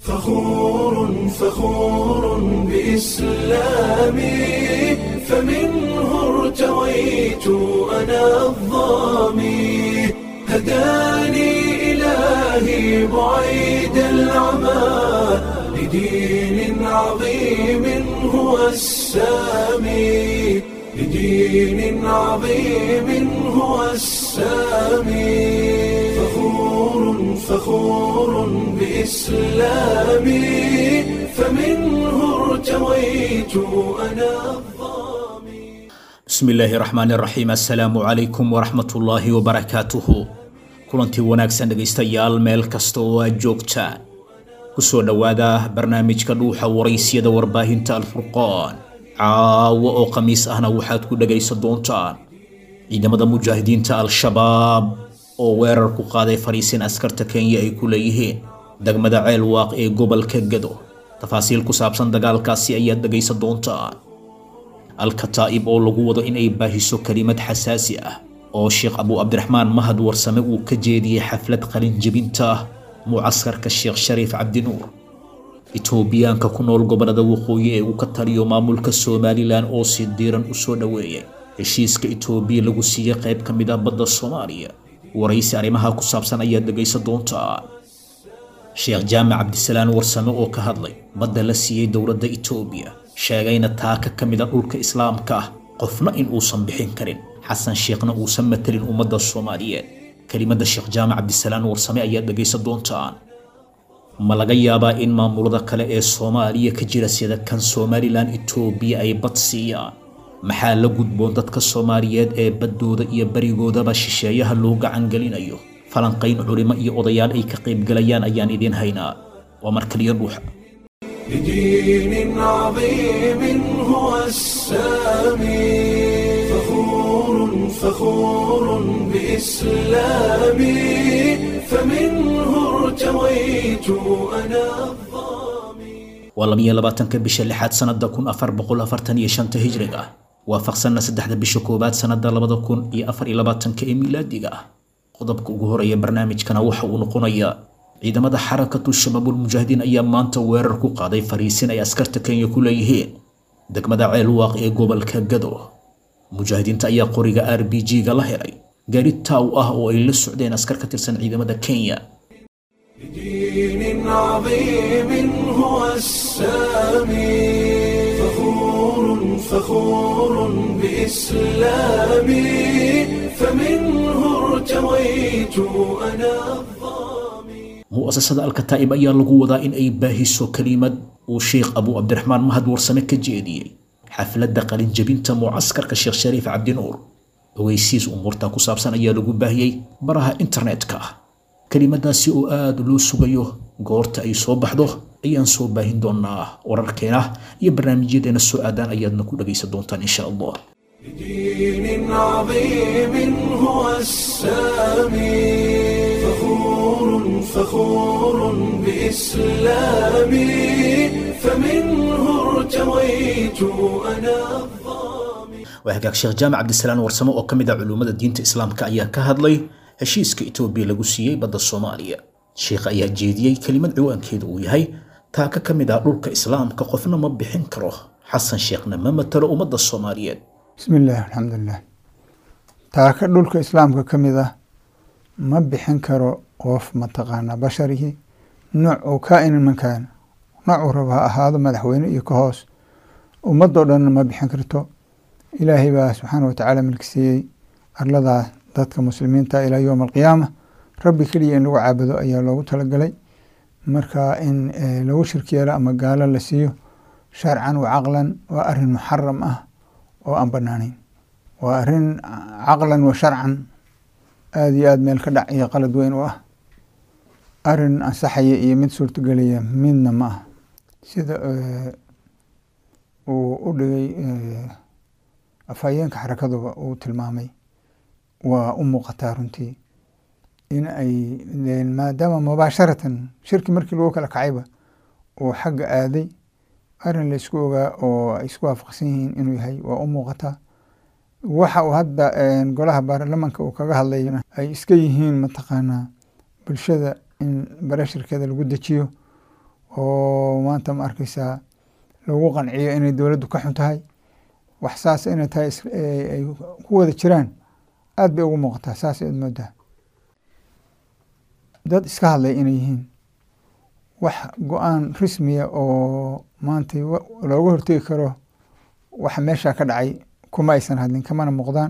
فخور فخور بإسلامي فمنه ارتويت أنا الظامي هداني إلهي بعيد العمى لدين عظيم هو السامي لدين عظيم هو السامي فخور فخور بإسلامي فمنه ارتويت أنا الظامي bismi illaahi raxmaan raxiim assalaamu calaykum waraxmatullaahi wabarakaatuhu kulantii wanaagsan dhegaystayaal meel kasta oo aad joogtaan kusoo dhowaada barnaamijka dhuuxa waraysyada warbaahinta alfurqaan caawo oo khamiis ahna waxaad ku dhegaysan doontaan ciidamada mujaahidiinta al-shabaab oo weerar ku qaaday fariisin askarta kenya ay ku leeyihiin degmada ceel waaq ee gobolka gado tafaasiil ku saabsan dagaalkaasi ayaad dhegaysan doontaan alkataa'ib oo lagu wado inay baahiso kelimad xasaasi ah oo sheekh abu cabdiraxmaan mahad warsame uu ka jeediyey xaflad qalinjebinta ah mucaskarka sheekh shariif cabdinuur itoobiyaanka ku nool gobolada waqooyi ee uu ka taliyo maamulka somalilan oo si diiran u soo dhoweeyay heshiiska itoobiya lagu siiyey qayb ka mid ah badda soomaaliya waraysi arrimaha ku saabsan ayaad dhegaysan doontaa sheekh jaamac cabdisalaan warsame oo ka hadlay badda la siiyey dowladda itoobiya sheegayna taaka ka mid a dhulka islaamka ah qofna in uusan bixin karin xasan sheekhna uusan matalin ummadda soomaaliyeed kelimadda sheekh jaamac cabdisalaan warsame ayaad dhegaysan doontaan ma laga yaabaa in maamulada kale ee soomaaliya ka jira sida kan somalilan itoobiya ay bad siiyaan maxaa la gudboon dadka soomaaliyeed ee baddooda iyo berigoodaba shisheeyaha loo gacangelinayo falanqayn culimo iyo odayaal ay ka qaybgalayaan ayaan idiin haynaa waa markaliyo dhuuxa لدين عظيم هو السامي فخور فخور بإسلامي فمنه ارتويت أنا الظامي waa labiyo labaatanka bisha lixaad sanada kun afar boqol afartan iyo shanta hijriga ah waafaqsanna saddexda bisha koowaad sanada labada kun iyo afar iyo labaatanka ee milaadiga ah qodobka ugu horeeya barnaamijkana waxa uu noqonayaa ciidamada xarakatu shabaabul mujaahidiin ayaa maanta weerar ku qaaday fariisin ay askarta kenya ku leeyihiin degmada ceel waaq ee gobolka gado mujaahidiinta ayaa qoriga r b g-ga la helay gaari taaw ah oo ay la socdeen askar ka tirsan ciidamada kenya لدين عظيم هو السامي فخور فخور بإسلامي فمنه ارتويت أنا الظامي mu'asasada alkataa'ib ayaa lagu wadaa in ay baahiso kelimad uu sheekh abu cabdiraxmaan mahad warsame ka jeediyey xafladda qalinjebinta mucaskarka sheekh shariif cabdinuur ogeysiis umuurta ku saabsan ayaa lagu baahiyey baraha internetka ah kelimadaasi oo aada loo sugayo goorta ay soo baxdo ayaan soo baahin doonaa wararkeena iyo barnaamijyadeena soo aadaan ayaadna ku dhagaysan doontaan insha allah لدين عظيم هو السامي فخور فخور بإسلامي فمنه ارتويت أنا الظامي waa hagaag sheekh jaamac cabdisalaan warsame oo ka mid ah culummada diinta islaamka ayaa ka hadlay heshiiska itoobiya lagu siiyey badda soomaaliya sheekha ayaa jeediyey kelimad ciwaankeedu uu yahay taaka ka mid ah dhulka islaamka qofna ma bixin karo xasan sheekhna ma matalo ummadda soomaaliyeed bismi illaahi alxamdulilah taaka dhulka islaamka ka mid ah ma bixin karo qof mataqaanaa basharihii nooc uu kaa-inin man kaana noocuu raba ha ahaado madaxweyne iyo ka hoos ummadoo dhanna ma bixin karto ilaahay baa subxaana watacaala milki siiyey arladaa dadka muslimiinta ilaa yowma alqiyaama rabbi keliya in lagu caabudo ayaa loogu talagalay marka in lagu shirki yeelo ama gaalo la siiyo sharcan wa caqlan waa arin muxaram ah oo aan banaanayn waa arin caqlan wa sharcan aada iyo aada meel ka dhac iyo qalad weyn u ah arin ansaxaya iyo mid suurtagelaya midna ma ah sida uu u dhigay afhayeenka xarakaduba uu tilmaamay waa u muuqataa runtii in ay maadaama mubaasharatan shirki markii lagu kala kacayba uu xagga aaday arin la isku ogaa oo ay isku waafaqsan yihiin inuu yahay waa u muuqataa waxa uu hadda golaha baarlamanka uu kaga hadlayna ay iska yihiin mataqaanaa bulshada in barashirkeeda lagu dejiyo oo maanta ma arkeysaa lagu qanciyo inay dowladdu ka xun tahay wax saas inay tahay ay ku wada jiraan aad bay ugu muuqataa saas aad moodaa dad iska hadlay inay yihiin wax go-aan rasmiya oo maanta looga hortegi karo waxa meesha ka dhacay kuma aysan hadlin kamana muuqdaan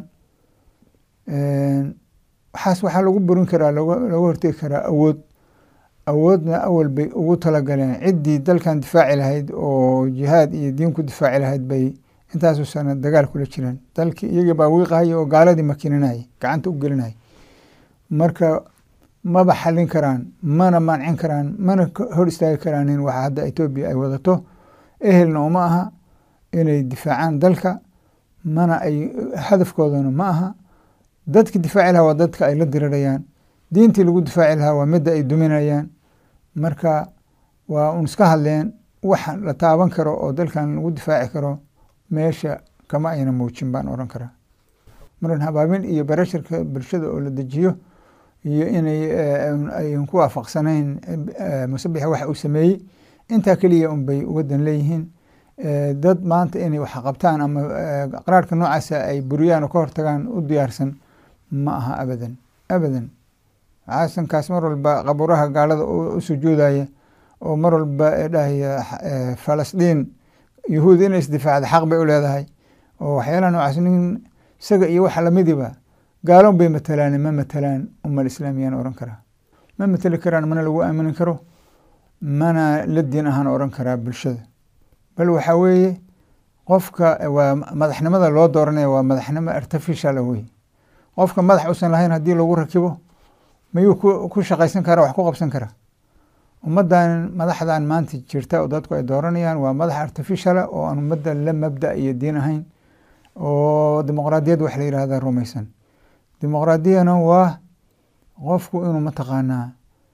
waxaas waxaa lagu burin karaa looga hortegi karaa awood awoodna awal bay ugu talagaleen ciddii dalkan difaaci lahayd oo jihaad iyo diin ku difaaci lahayd bay intaasu sana dagaal kula jireen dalkii iyagii baa wiiqahaya oo gaaladii makininayay gacanta u gelinayay marka maba xalin karaan mana mancin karaan mana hor istaagi karaanin waxa hadda etoobiya ay wadato ehelna uma aha inay difaacaan dalka mana ay hadafkoodana ma aha dadki difaaci lahaa waa dadka ay la dirirayaan diintii lagu difaaci lahaa waa midda ay duminayaan marka waa un iska hadleen wax la taaban karo oo dalkan lagu difaaci karo meesha kama ayna muujin baan oran karaa maran habaabin iyo barasharka bulshada oo la dejiyo iyo inay ayan ku waafaqsanayn musabixa waxa uu sameeyey intaa keliya un bay ugadan leeyihiin dad maanta inay wax qabtaan ama qaraarka noocaasa ay buriyaan oo ka hortagaan u diyaarsan ma aha abadan abadan xasankaas mar walba qaburaha gaalada u sujuudaya oo mar walba dhahaya falastiin yahuud inay isdifaacda xaq bay u leedahay oo waxyaalaha noocaas nin isaga iyo waxa lamidiba gaalon bay matalaan ma matalaan umal islaamiyaan oran karaa ma mateli karaan mana lagu aamini karo mana la diin ahaan oran karaa bulshada bal waxaa weeye qofka waa madaxnimada loo dooranaya waa madaxnimo artificial weye qofka madax usan lahayn haddii lagu rakibo mayuu ku shaqaysan kara wax ku qabsan kara ummaddan madaxdan maanta jirta oo dadku ay dooranayaan waa madax artificiala oo aan ummadda la mabda iyo diin ahayn oo dimuqraadiyad wax la yihahda rumaysan dimuqraadiyana waa qofku inuu mataqaanaa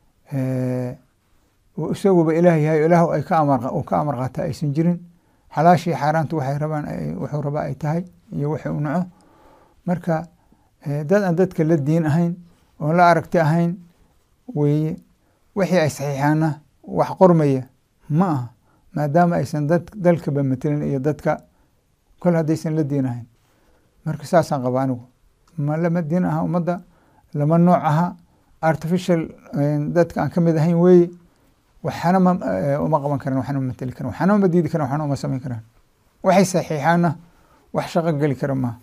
isaguba ilaah yahay ilaah ay ka amar uu ka amar qaata aysan jirin xalaashii xaaraantu waxay rabaan wuxuu rabaa ay tahay iyo wixii u naco marka dad aan dadka la diin ahayn oon la aragti ahayn weeye wixii ay saxiixaana wax qormaya ma aha maadaama aysan dad dalkaba matelin iyo dadka kol haddaysan la diin ahayn marka saasaan qaba anigu ma lama diin aha ummadda lama nooc aha artificial dadka aan ka mid ahayn weeye waxana ma uma qaban karan waxana ma mateli karan waxana uma diidi karan waxana uma samayn karaan waxay saxiixaana wax shaqo geli kara maaha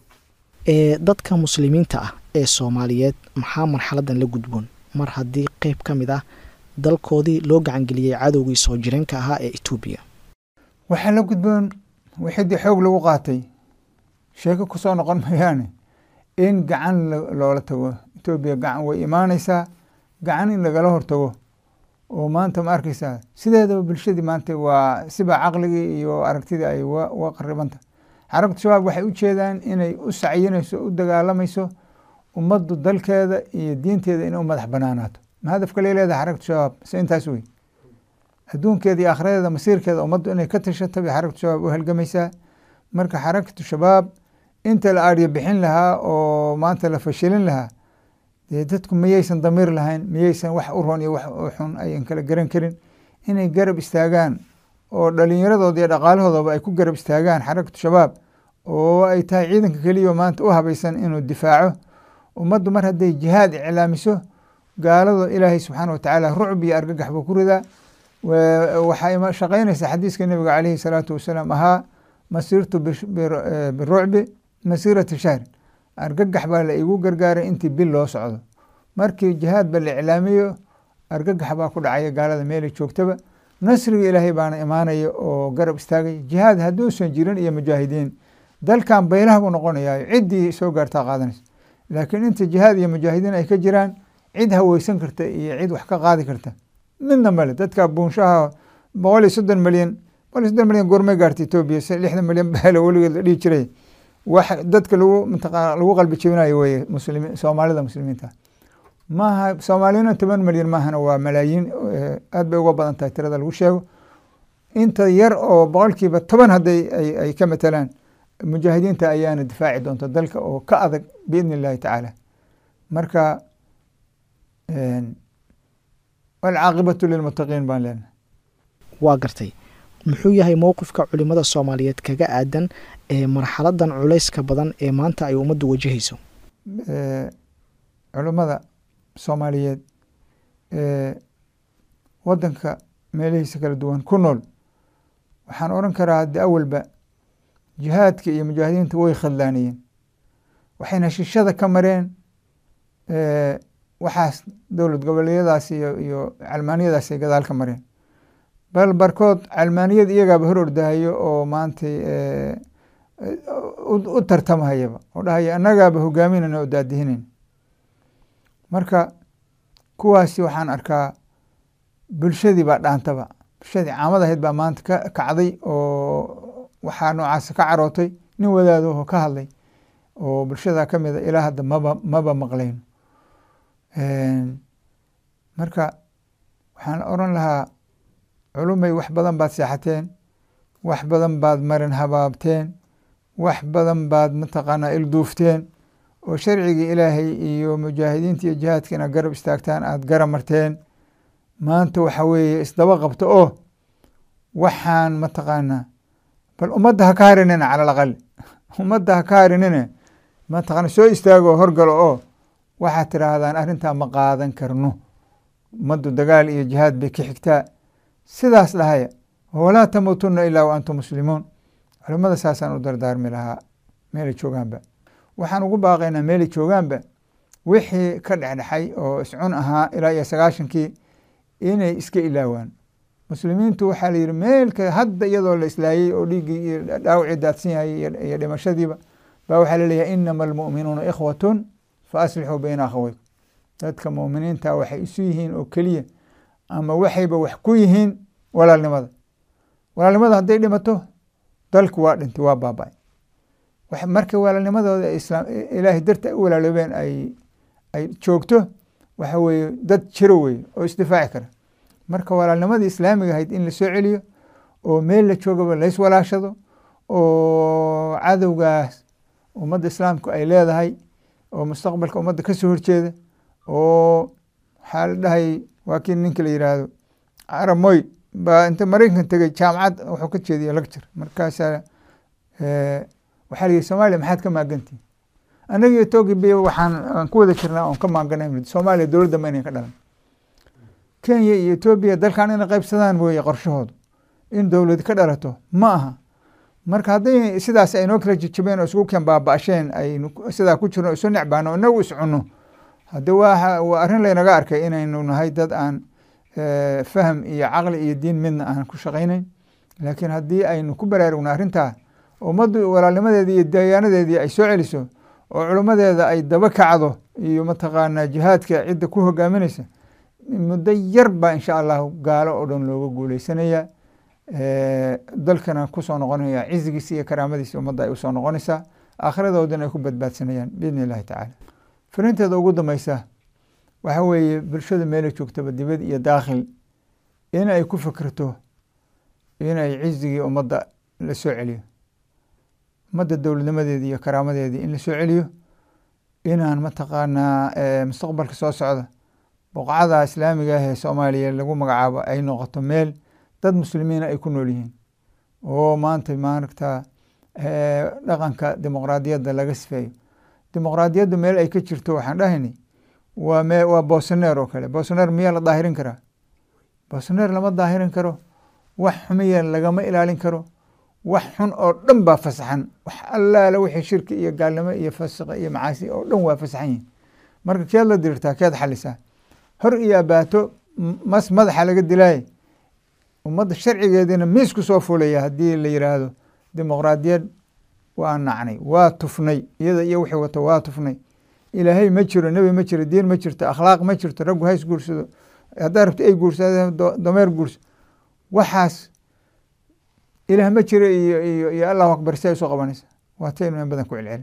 dadka muslimiinta ah ee soomaaliyeed maxaa marxaladan la gudboon mar haddii qeyb ka mid ah dalkoodii loo gacangeliyey cadowgii soo jireenka ahaa ee etoobiya waxaa la gudboon wixidii xoog lagu qaatay sheeko kusoo noqon mayaane in gacan loola tago etoobiya gacan way imaaneysaa gacan in lagala hortago oo maanta ma arkeysaa sideedaba bulshadii maanta waa siba caqligii iyo aragtidii ay uga qaribanta xarabta shabaab waxay u jeedaan inay u sacyinayso u dagaalamayso ummaddu dalkeeda iyo diinteeda inay u madax banaanaato ma hadafka lay leedahay xaragtu shabaab se intaas wey adduunkeeda iyo akhradeeda masiirkeeda ummaddu inay ka tashato bay xaragtu shabaab u halgamaysaa marka xarakatu shabaab inta la aadyo bixin lahaa oo maanta la fashilin lahaa dee dadku miyaysan damiir lahayn miyaysan wax u roon iyo wax u xun ayan kala garan karin inay garab istaagaan oo dhalinyaradooda iyo dhaqaalahoodaba ay ku garab istaagaan xarakatu shabaab oo ay tahay ciidanka keliya maanta u habaysan inuu difaaco ummaddu mar hadday jihaad iclaamiso gaalada ilaahay subxaana watacaala rucb iyo argagax buu ku ridaa waxay shaqaynaysaa xadiiska nebiga caleyhi salaatu wasalaam ahaa masirtu birucbi masiirata shahrin argagax baa la igu gargaaray intii bil loo socdo markii jihaad ba la iclaamiyo argagax baa ku dhacaya gaalada meelay joogtaba nasriga ilaahay baana imaanaya oo garab istaagaya jihaad hadduusan jirin iyo mujaahidiin dalkan baylaha buu noqonayaa ciddii soo gaartaa qaadanaysa laakiin inta jihaad iyo mujaahidiin ay ka jiraan cid haweysan karta iyo cid wax ka qaadi karta midna male dadka buunshaha boqol iyo soddon milyan boqol iyo soddon milyan goormay gaarta etoobiya se lixdan milyan baala weligeed la dhihi jiray wax dadka lagu mataqaa lagu qalbi jebinayo weye muslimiin soomaalida muslimiinta maaha soomaaliyana toban milyan maahana waa malaayiin aad bay uga badan tahay tirada lagu sheego inta yar oo boqolkiiba toban hadday ay ka matalaan mujaahidiinta ayaana difaaci doonta dalka oo ka adag biidni illahi tacaala marka walcaaqibatu lilmuttaqiin baan leenahay waa gartay muxuu yahay mowqifka culimada soomaaliyeed kaga aadan ee marxaladan culayska badan ee maanta ay ummaddu wajahayso culummada soomaaliyeed ee waddanka meelihiisa kala duwan ku nool waxaan odhan karaa haddi awalba jihaadka iyo mujaahidiinta way khadlaaniyeen waxayna shishada ka mareen waxaas dowlad goboleedyadaas iyo iyo calmaaniyadaas ay gadaal ka mareen bal barkood calmaaniyad iyagaaba hor ordahayo oo maantay u tartamahayaba oo dhahaya annagaaba hogaaminayna oo daadihinayna marka kuwaasi waxaan arkaa bulshadii baa dhaantaba bulshadii caamad ahayd baa maanta ka kacday oo waxaa noocaas ka carootay nin wadaadaho ka hadlay oo bulshada ka mida ilaa hadda maba maba maqlayno marka waxaan oran lahaa culumay wax badan baad seexateen wax badan baad marin habaabteen wax badan baad mataqaanaa ilduufteen oo sharcigii ilaahay iyo mujaahidiinta iyo jihaadka inaad garab istaagtaan aada garab marteen maanta waxa weeye isdaba qabto oo waxaan mataqaanaa bal ummadda ha ka harinina cala alaqal ummadda ha ka harinine mataqana soo istaago horgalo oo waxaad tidhaahdaan arrintaa ma qaadan karno ummaddu dagaal iyo jihaad bay ka xigtaa sidaas dhahaya walaa tamuutunna ilaa wa antum muslimuun culimmada saasaan u dardaarmi lahaa meelay joogaanba waxaan ugu baaqaynaa meelay joogaanba wixii ka dhexdhexay oo iscun ahaa ilaa iyo sagaashankii inay iska ilaawaan muslimiintu waxaa la yidhi meelka hadda iyadoo la islaayey oo dhiiggii iyo dhaawacii daadsan yahay iyo dhimashadiiba baa waxaa laleeyahay inama almu'minuuna ikhwatun fa aslixuu bayna akhaweykum dadka mu'miniinta waxay isu yihiin oo keliya ama waxayba wax ku yihiin walaalnimada walaalnimada hadday dhimato dalku waa dhintay waa baaba-ay marka walaalnimadooda islaam ilaahay darta ay u walaaloobeen ay ay joogto waxa weeye dad jiro weye oo isdifaaci kara marka walaalnimadii islaamiga ahayd in la soo celiyo oo meel la joogaba lays walaashado oo cadowgaas ummadda islaamku ay leedahay oo mustaqbalka ummadda ka soo horjeeda oo waxaa la dhahay waa kii ninka la yidhaahdo carab moy baa inta maraykan tegey jaamacad wuxuu ka jeediya lecture markaasaa waxaa la yihi soomaaliya maxaad ka maagantihin annaga etoobiya waxaan aan ku wada jirnaa oon ka maaganay soomaaliya dowladda ma inayn ka dhalan kenya iyo etoobiya dalkan inay qaybsadaan weeye qorshahoodu in dowlad ka dhalato ma aha marka hadday sidaas aynoo kala jejabeen oo isugu keen baaba-asheen aynu sidaa ku jirno isu necbaano inagu iscunno hadde waa waa arrin laynaga arkay inaynu nahay dad aan faham iyo caqli iyo diin midna aan ku shaqaynayn laakiin haddii aynu ku baraarugno arrintaa ummaddu walaalnimadeedii iyo dayaanadeedii ay soo celiso oo culummadeeda ay daba kacdo iyo mataqaanaa jihaadka cidda ku hogaaminaysa muddo yar baa insha allahu gaalo oo dhan looga guuleysanaya dalkana kusoo noqonaya cizigiisa iyo karaamadiisa ummadda ay usoo noqonaysaa aakhiradoodana ay ku badbaadsanayaan biidni illahi tacaala fariinteeda ugu dambeysa waxa weeye bulshada meela joogtaba dibad iyo daakhil in ay ku fikirto inay cizigii ummadda la soo celiyo ummadda dowladnimadeedii iyo karaamadeedii in la soo celiyo inaan mataqaanaa mustaqbalka soo socda boqocada islaamiga ah ee soomaaliya lagu magacaabo ay noqoto meel dad muslimiina ay ku nool yihiin oo maanta maaragta dhaqanka dimuqraadiyadda laga sifeeyo dimuqraadiyaddu meel ay ka jirto waxaan dhahaynay waa me waa boosoneer oo kale boosoneer miyaa la daahirin karaa boosoneer lama daahirin karo wax xumiya lagama ilaalin karo wax xun oo dhan baa fasaxan wax allaala wixii shirki iyo gaalnimo iyo fasiqa iyo macaasi oo dhan waa fasaxan yihin marka keed la dirirtaa keed xalisaa hor iyo abaato mas madaxa laga dilaaye ummadda sharcigeediina miisku soo fulaya haddii la yidhaahdo dimuqraadiyad waa nacnay waa tufnay iyada iyo wixii wato waa tufnay ilaahay ma jiro nebi ma jiro diin ma jirto akhlaaq ma jirto raggu hays guursado haddaa rabto ay guursadeen dameer guurso waxaas ilaah ma jiro iyo iyo iyo allahu akbar si ay usoo qabanaysa waa taynu in badan ku celcelin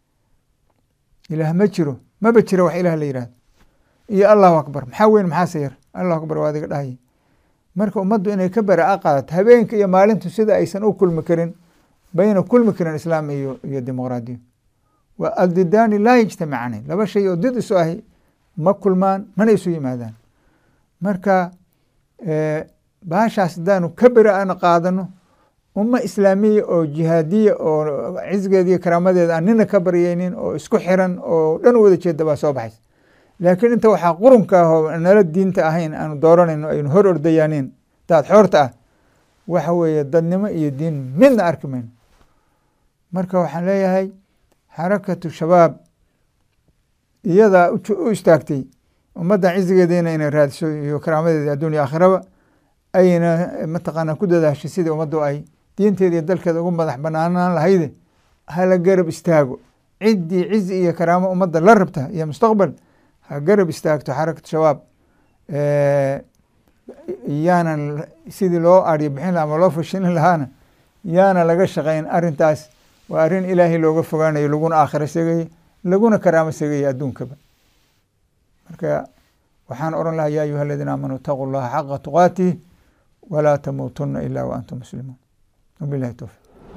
ilaah ma jiro maba jiro wax ilaah la yihahdo iyo allahu akbar maxaa weyn maxaase yar allahu akbar waa adiga dhahaya marka ummaddu inay ka bara-a qaadato habeenka iyo maalintu sida aysan u kulmi karin bayna kulmi karin islaam iyo iyo dimuqraadiya waa aldidaani laa yajtamicani laba shay oo did isu ahi ma kulmaan mana isu yimaadaan marka baashaas haddaanu ka beri aan qaadano umma islaamiya oo jihaadiya oo cizgeeda iyo karaamadeeda aan nina ka baryeynin oo isku xiran oo dhan wada jeeda baa soo baxaysa laakiin inta waxaa qurunka ah oo nala diinta ahayn aanu dooranayno aynu hor ordayaanin daad xoorta ah waxa weeye dadnimo iyo diin midna arki mayno marka waxaan leeyahay xarakatu shabaab iyadaa u istaagtay ummaddan cizigeediina inay raadiso iyo karaamadeeda adduun iyo aakhiraba ayna mataqaanaa ku dadaashay sidii ummaddu ay diinteeda iyo dalkeeda ugu madax banaanaan lahayde hala garab istaago ciddii cizi iyo karaamo ummadda la rabta iyo mustaqbal ha garab istaagto xarakatu shabaab yaana sidii loo aryo bixin laha ama loo fashilin lahaana yaana laga shaqayn arintaas waa arrin ilaahay looga fogaanayo laguna aakhira segaya laguna karaamo segaya adduunkaba marka waxaan oran lahaa ya ayuha aladiina aamanuu itaquu llaha xaqa tuqaatih walaa tamuutuna ila wa antum muslimuun wabilahi towfiq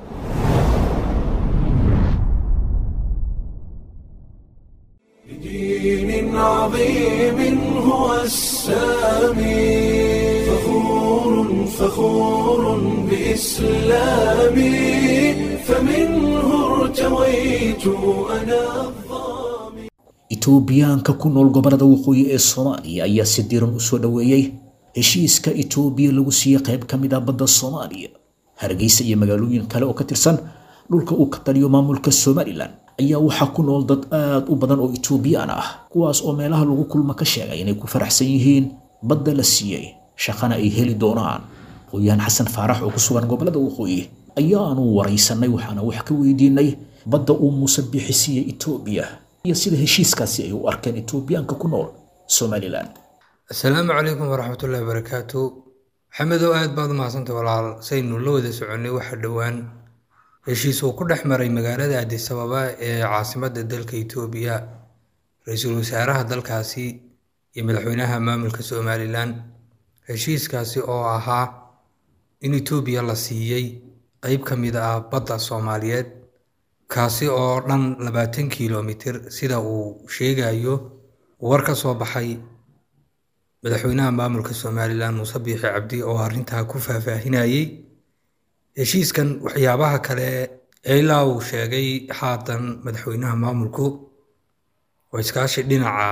بدين عظيم هو السامي فخور فخور بإسلامي فمنه ارتويت أنا الظامي itoobiyaanka ku nool gobollada waqooyi ee soomaaliya ayaa si diran u soo dhoweeyey heshiiska itoobiya lagu siiyey qayb ka mid ah badda soomaaliya hargeysa iyo magaalooyin kale oo ka tirsan dhulka uu ka taliyo maamulka somalilan ayaa waxaa ku nool dad aad u badan oo itoobiyaan ah kuwaas oo meelaha lagu kulma ka sheegay inay ku faraxsan yihiin badda la siiyey shaqana ay heli doonaan qoyaan xasan faarax oo ku sugan gobollada waqooyi ayaanu waraysanay waxaana wax ka weydiinay badda uu muuse bixi siiyey itoobiya iyo sida heshiiskaasi ay u arkeen itoobiyaanka ku nool somalilan asalaamu calaykum waraxmatullahi wabarakaatu maxamedow aad baad u mahadsantay walaal saynu la wada soconnay waxa dhowaan heshiis uu ku dhex maray magaalada addis ababa ee caasimadda dalka itoobiya ra-iisul wasaaraha dalkaasi iyo madaxweynaha maamulka somalilan heshiiskaasi oo ahaa in itoobiya la siiyey qeyb ka mid ah badda soomaaliyeed kaasi oo dhan labaatan kilomitir sida uu sheegayo war ka soo baxay madaxweynaha maamulka somalilan muuse biixi cabdi oo arrintaa ku faahfaahinayey heshiiskan waxyaabaha kale ee ilaa uu sheegay haatan madaxweynaha maamulku oo iskaashi dhinaca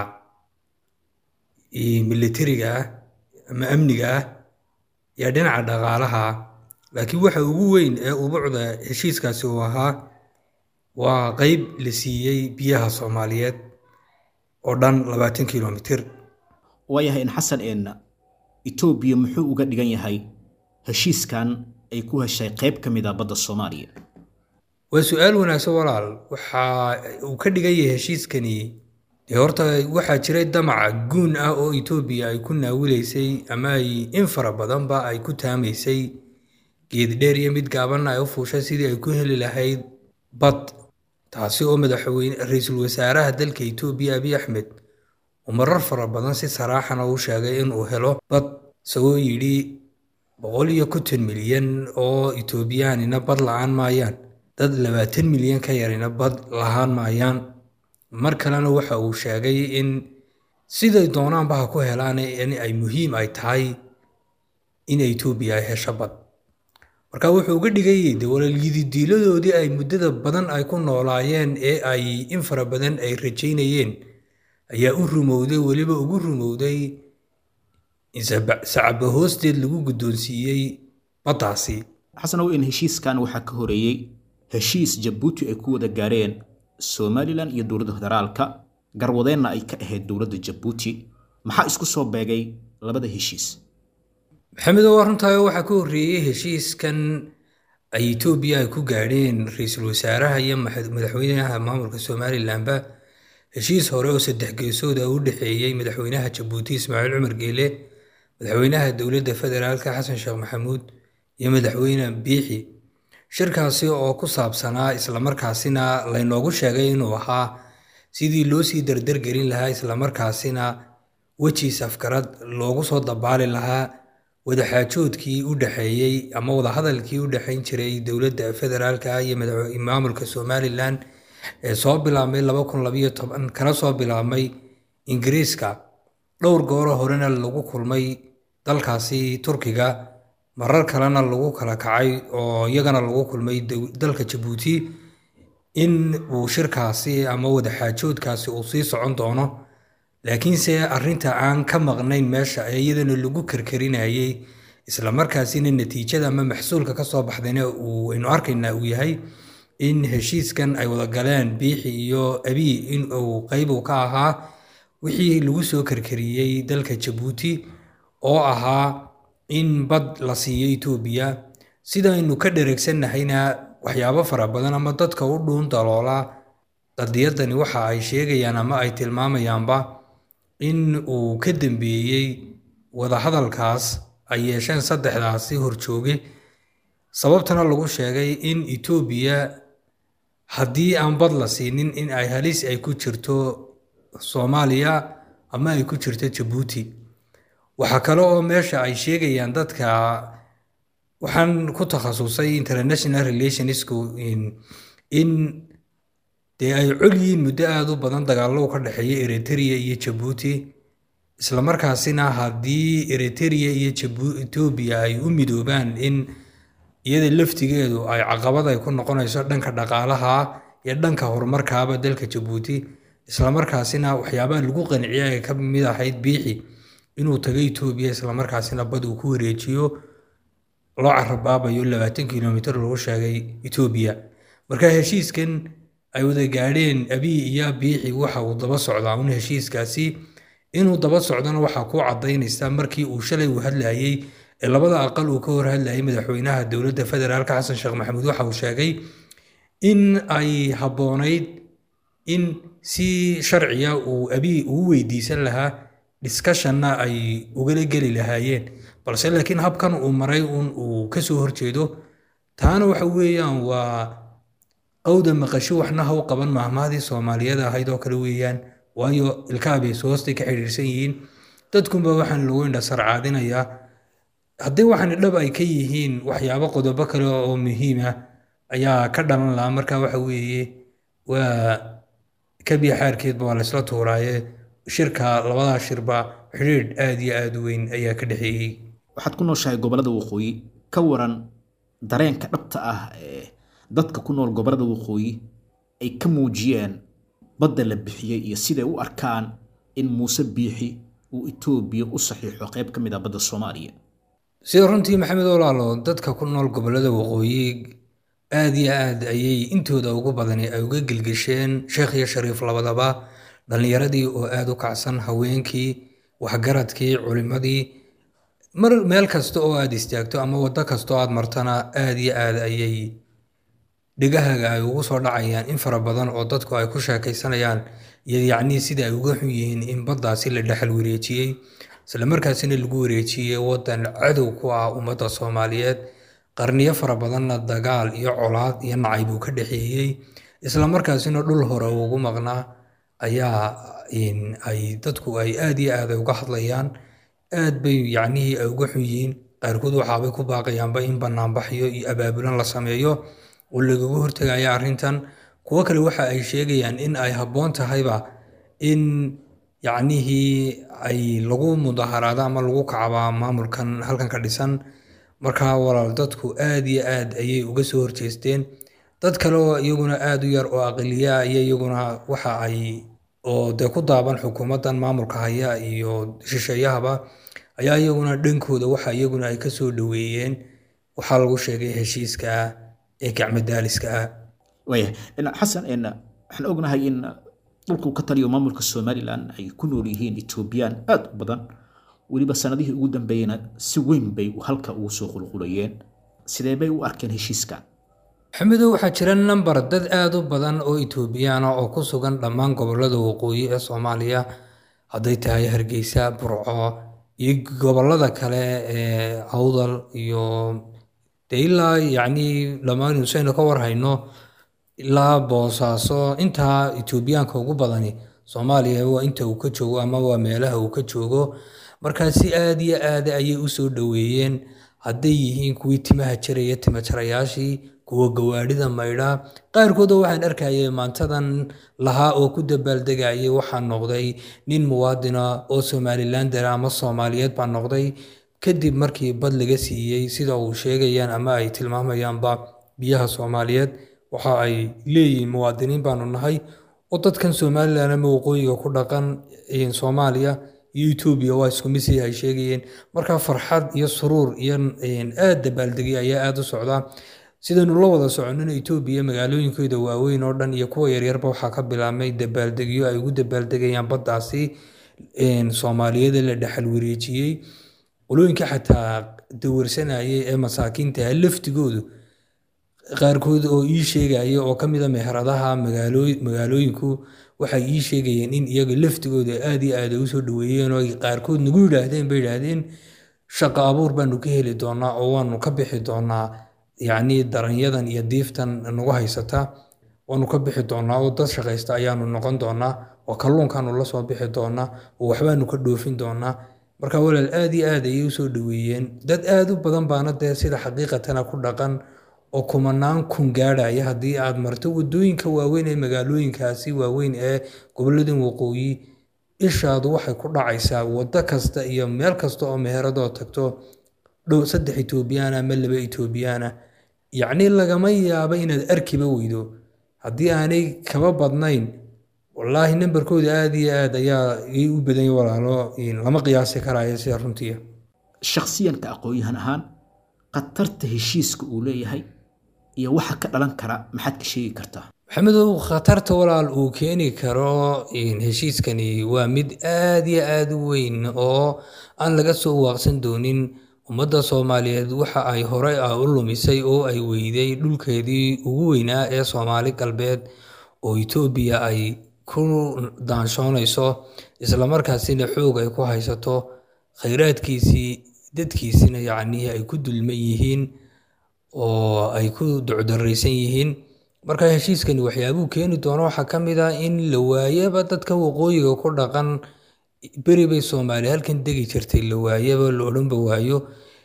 militariga ah ama amniga ah iyo dhinaca dhaqaalaha laakiin waxa ugu weyn ee ubucda heshiiskaasi uu ahaa waa qeyb la siiyey biyaha soomaaliyeed oo dhan labaatan kilomitir waayahay in xasan een itoobiya muxuu uga dhigan yahay heshiiskan ay ku heshay qayb ka mid ah badda soomaaliya waa su-aal wanaagsan walaal waxa uu ka dhigan yahay heshiiskani dee horta waxaa jiray damaca guun ah oo itoobiya ay ku naawilaysay ama ay in fara badanba ay ku taamaysay geed dheer iyo mid gaabanna ay u fuushay sidii ay ku heli lahayd bad taasi oo madaxweyne ra-iisul wasaaraha dalka itoobiya abiy axmed uu marar fara badan si saraaxana u sheegay inuu helo bad isagoo yidhi boqol iyo konton milyan oo itoobiyaanina bad la-aan maayaan dad labaatan milyan ka yarina bad lahaan maayaan mar kalena waxa uu sheegay in siday doonaanba ha ku helaan in ay muhiim ay tahay in etoobiya ay hesho bad marka wuxuu uga dhigayay de walaalyididiiladoodii ay muddada badan ay ku noolaayeen ee ay in fara badan ay rajaynayeen ayaa u rumowday weliba ugu rumowday in sacaba hoosteed lagu guddoonsiiyey baddaasi xasanow in heshiiskan waxaa ka horeeyey heshiis jabuuti ay ku wada gaareen somalilan iyo dowladda federaalka garwadeenna ay ka ahayd dowladda jabuuti maxaa isku soo beegay labada heshiis maxamedo waa runtahay waxaa ka horreeyey heshiiskan ay etoobiya ay ku gaadheen ra-iisul wasaaraha iyo madaxweynaha maamulka somalilanba heshiis hore oo saddex geesood ah u dhexeeyey madaxweynaha jabuuti ismaaciil cumar geele madaxweynaha dowladda federaalka xasan sheekh maxamuud iyo madaxweyne biixi shirkaasi oo ku saabsanaa islamarkaasina laynoogu sheegay inuu ahaa sidii loo sii dardargelin lahaa islamarkaasina wejiis afgarad loogu soo dabaali lahaa wadaxaajoodkii u dhexeeyey ama wadahadalkii u dhexayn jiray dowladda federaalka iyo maamulka somalilan ee soo bilaabmay laba kun labayo toban kana soo bilaabmay ingiriiska dhowr gooro horena lagu kulmay dalkaasi turkiga marar kalena lagu kala kacay oo iyagana lagu kulmay dow- dalka jabuuti in uu shirkaasi ama wadaxaajoodkaasi uu sii socon doono laakiinse arrinta aan ka maqnayn meesha ee iyadana lagu karkarinayay isla markaasina natiijada ama maxsuulka ka soo baxdayna uu aynu arkaynaa uu yahay in heshiiskan ay wada galeen biixi iyo abiy in uu qayb uu ka ahaa wixii lagu soo karkariyey dalka jabuuti oo ahaa in bad la siiyo etoobiya sidaynu ka dhereegsannahayna waxyaabo fara badan ama dadka u dhuun daloola qadiyadani waxa ay sheegayaan ama ay tilmaamayaanba in uu ka dambeeyey wadahadalkaas ay yeesheen saddexdaasi horjooge sababtana lagu sheegay in etoobiya haddii aan bad la siinin in ay halis ay ku jirto soomaaliya ama ay ku jirto jabuuti waxaa kale oo meesha ay sheegayaan dadka waxaan ku takhasusay international relationsku in in dee ay col yihiin muddo aada u badan dagaallo ka dhexeeya eritrea iyo jabuuti islamarkaasina haddii eritrea iyo jabu etoobiya ay u midoobaan in iyada laftigeedu ay caqabad ay ku noqonayso dhanka dhaqaalaha iyo dhanka horumarkaaba dalka jabuuti islamarkaasina waxyaabaha lagu qanciyay ay ka mid ahayd biixi inuu tago etoobiya islamarkaasina bad uu ku wareejiyo loo carabaabayo labaatan kilomitir lagu sheegay etoobiya marka heshiiskan ay wada gaadheen abiy iyo biixi waxa uu daba socdaa un heshiiskaasi inuu daba socdona waxaa ku cadaynaysa markii uu shalay uu hadlayey ee labada aqal uu ka hor hadlayay madaxweynaha dowladda federaalka xasan sheekh maxamuud waxa uu sheegay in ay habboonayd in si sharciya uu abiy uu weydiisan lahaa discusshonna ay ugala geli lahaayeen balse laakiin habkan uu maray un uu kasoo horjeedo taana waxa weeyaan waa qowda maqasho waxna ha u qaban mahmahdii soomaaliyada ahayd oo kale weeyaan waayo ilkaabay hoostay ka xidhiirsan yihiin dadkunba waxaan lagu indha sarcaadinayaa haddii waxaan dhab ay ka yihiin waxyaabo qodobo kale oo muhiim ah ayaa ka dhalan lahaa marka waxa weeye waa kabiya xaarkeedba waa laysla tuuraaye shirka labadaa shirba xidhiidh aada iyo aada u weyn ayaa ka dhexeeyey waxaad ku nooshahay gobollada waqooyi ka waran dareenka dhabta ah ee dadka ku nool gobollada waqooyi ay ka muujiyeen badda la bixiyey iyo siday u arkaan in muuse biixi uu etoobiya u saxiixo qayb ka mid ah badda soomaaliya sida runtii maxamed olaalo dadka ku nool gobollada waqooyi aada iyo aad ayay intooda ugu badani ay uga gelgesheen sheekh iyo shariif labadaba dhallinyaradii oo aada u kacsan haweenkii waxgaradkii culimadii mar meel kasta oo aad istaagto ama waddo kasta oo aad martana aada iyo aad ayay dhegahaaga ay ugu soo dhacayaan in fara badan oo dadku ay ku sheekaysanayaan iyo yacnii sida ay uga xun yihiin in baddaasi la dhexal wareejiyey isla markaasina lagu wareejiyey waddan cadow ku ah ummadda soomaaliyeed qarniyo fara badanna dagaal iyo colaad iyo nacay buu ka dhexeeyey isla markaasina dhul hore ugu maqnaa ayaa ay dadku ay aada iyo aad ay uga hadlayaan aad bay yacnihii ay uga xun yihiin qaarkood waxaabay ku baaqayaanba in banaanbaxyo iyo abaabulan la sameeyo oo lagaga hortegaya arrintan kuwo kale waxa ay sheegayaan in ay habboon tahayba in yacnihii ay lagu mudaharaado ama lagu kacbaa maamulkan halkan ka dhisan markaa walaal dadku aada iyo aad ayay uga soo horjeesteen dad kale oo iyaguna aada u yar oo aqliya iyo iyaguna waxa ay oo dee ku daaban xukuumaddan maamulka haya iyo shisheeyahaba ayaa iyaguna dhankooda waxa iyaguna ay kasoo dhoweeyeen waxaa lagu sheegay heshiiska ah ee gacmadaaliska ah waaya xasan waxaan ognahay in dhulkuu ka taliyo maamulka somalilan ay ku nool yihiin etoobiyaan aada u badan weliba sanadihii ugu dambeeyena si weyn bay halka ugu soo qulqulayeen sidee bay u arkeen heshiiskan maxamedow waxaa jira namber dad aada u badan oo etoobiyaana oo ku sugan dhammaan gobollada waqooyi ee soomaaliya hadday tahay hargeysa burco iyo gobollada kale ee awdal iyo dee ilaa yacnii dhammaan usaynu ka warhayno ilaa boosaaso intaa etoobiyaanka ugu badani soomaaliya waa inta uu ka joogo ama waa meelaha uu ka joogo markaa si aada iyo aada ayay u soo dhoweeyeen hadday yihiin kuwii timaha jaraya timajarayaashii kuwa gawaadhida maydha qaarkooda waxaan arkayay maantadan lahaa oo ku dabaaldegayay waxaa noqday nin muwaadina oo somalilander ama soomaaliyeed baa noqday kadib markii bad laga siiyey sida uu sheegayaan ama ay tilmaamayaanba biyaha soomaaliyeed waxa ay leeyihiin muwaadiniin baanu nahay oo dadkan somalilan ama waqooyiga ku dhaqan soomaaliya iyo etoobiya waa isku mid sidii ay sheegayeen marka farxad iyo suruur iyo aad dabaaldegay ayaa aada u socdaa sidaynu la wada soconina etoobiya magaalooyinkooda waaweyn oo dhan iyo kuwa yaryarba waxaa ka bilaabmay dabaaldegyo ay ugu dabaaldegayaan baddaasi soomaaliyada la dhexal wareejiyey qolooyinka xataa dawarsanayay ee masaakiinta laftigoodu qaarkood oo ii sheegaya oo ka mida meheradaha magaalooyinku waxay ii sheegayeen in iyaga laftigooda aad iyo aad ay usoo dhaweeyeen oo qaarkood nagu yidhaahdeen bay yidhaahdeen shaqo abuur baanu ka heli doonaa oo waanu ka bixi doonaa yacni daranyadan iyo diiftan nagu haysata waanu ka bixi doonaa oo dad shaqaysta ayaanu noqon doonaa oo kalluunkaanu la soo bixi doonaa oo waxbaanu ka dhoofin doonaa marka walaal aad iyo aad ayay usoo dhaweeyeen dad aad u badan baana dee sida xaqiiqatana ku dhaqan oo kumanaan kun gaadhaya haddii aad marto wadooyinka waaweyn ee magaalooyinkaasi waaweyn ee goboladan waqooyi ishaadu waxay ku dhacaysaa waddo kasta iyo meel kasta oo meheradoo tagto dhow saddex etoobiyaan ama laba etoobiyaan yacni lagama yaabo inaad arkiba weydo haddii aanay kaba badnayn wallaahi nambarkooda aada iyo aad ayaa ii u badanya walaalo lama qiyaasi karaayo sida runtii shakhsiyanka aqoon-yahan ahaan khatarta heshiiska uu leeyahay iyo waxa ka dhalan kara maxaad ka sheegi kartaa maxamedow khatarta walaal uu keeni karo heshiiskani waa mid aad iyo aad u weyn oo aan laga soo waaqsan doonin ummadda soomaaliyeed waxa ay horey ah u lumisay oo ay weyday dhulkeedii ugu weynaa ee soomaali galbeed oo etoobiya ay ku daanshoonayso islamarkaasina xoog ay ku haysato khayraadkiisii dadkiisina yacnii ay ku dulman yihiin oo ay ku ducdaraysan yihiin marka heshiiskani waxyaabuu keeni doono waxaa ka mid ah in la waayaba dadka waqooyiga ku dhaqan beri bay soomaaliya halkan degi jirtay la waayaba la odhanba waayo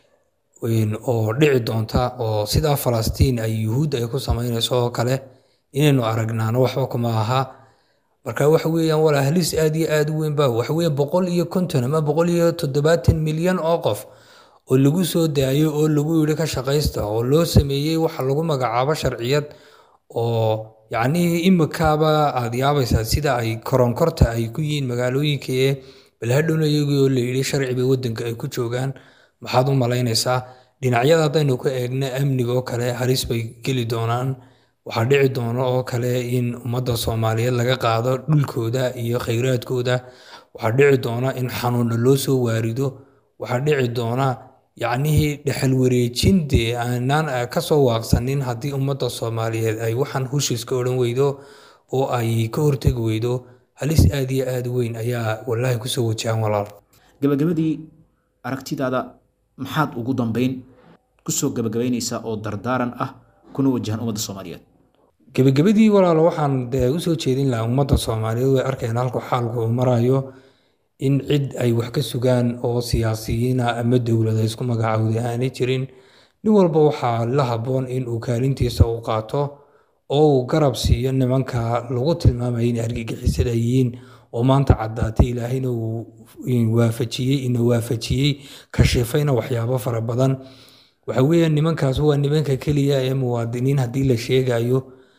oo dhici doonta oo sidaa falastiin ay yuhuud ay ku samaynayso oo kale inaynu aragnaano waxba kuma aha marka waxa weeyaan walaa halis aad iyo aad u weyn ba waxa weeye boqol iyo konton ama boqol iyo toddobaatan milyan oo qof oo lagu soo daayo oo lagu yidhi ka shaqaysta oo loo sameeyey waxa lagu magacaabo sharciyad oo yacnii imikaaba aad yaabaysaa sida ay koronkorta ay ku yihiin magaalooyinka ee balhadhowna iyagii oo la yidhi sharci bay waddanka ay ku joogaan maxaad u malaynaysaa dhinacyada haddaynu ka eegna amniga oo kale halis bay geli doonaan waxaa dhici doono oo kale in ummadda soomaaliyeed laga qaado dhulkooda iyo khayraadkooda waxaa dhici doona in xanuuna loo soo waarido waxaa dhici doona yacnihii dhexal wareejindee aanaan kasoo waaqsanin haddii ummadda soomaaliyeed ay waxaan hushiiska odhan weydo oo ay ka hortegi weydo halis aad iyo aad weyn ayaa wallaahi kusoo wajahan walaal gabagabadii aragtidaada maxaad ugu dambeyn kusoo gabagabaynaysaa oo dardaaran ah kuna wajahan ummadda soomaaliyeed gebagabadii walaalo waxaan dee usoo jeedin lahaa ummadda soomaaliyeed way arkeen halku xaalku uu marayo in cid ay wax ka sugaan oo siyaasiyiina ama dowlada isku magacaawda aanay jirin nin walba waxaa la habboon in uu kaalintiisa u qaato oo uu garab siiyo nimanka lagu tilmaamaya inay argagixisada yihiin oo maanta caddaatay ilaahayna uu waafajiyey ina waafajiyey kashifayna waxyaabo fara badan waxa weeyaan nimankaas waa nimanka keliya ee muwaadiniin haddii la sheegayo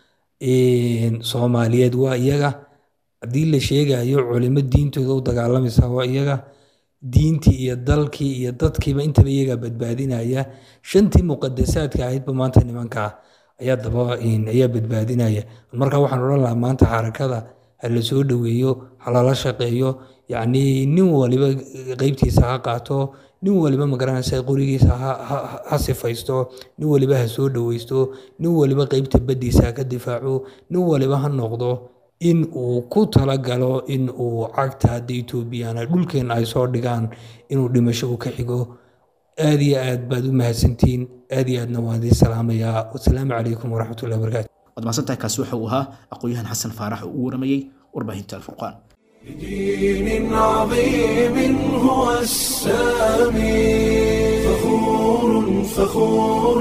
soomaaliyeed waa iyaga haddii la sheegayo culimo diintooda u dagaalamaysa waa iyaga diintii iyo dalkii iyo dadkiiba intaba iyaga badbaadinaya shantii muqadasaadka ahaydba maanta nimankaa ayaa daba ayaa badbaadinaya marka waxaan odhan lahaa maanta xarakada ha la soo dhoweeyo ha lala shaqeeyo yacnii nin waliba qeybtiisa ha qaato nin waliba magaranaysa qorigiisa ha sifaysto nin waliba ha soo dhoweysto nin waliba qeybta baddiisa ha ka difaaco nin waliba ha noqdo in uu ku talagalo in uu cagta hadda etoobiyana dhulkeena ay soo dhigaan inuu dhimasho u ka xigo aad iyo aad baad u mahadsantihiin aad iyo aadna waan idiin salaamayaa wasalaamu calaykum waraxmatullahi wabarakaatu waad mahadsantahay kaasi waxa uu ahaa aqoon-yahan xasan faarax oo u waramayey warbaahinta alfurqaan بدين عظيم هو السامي فخور فخور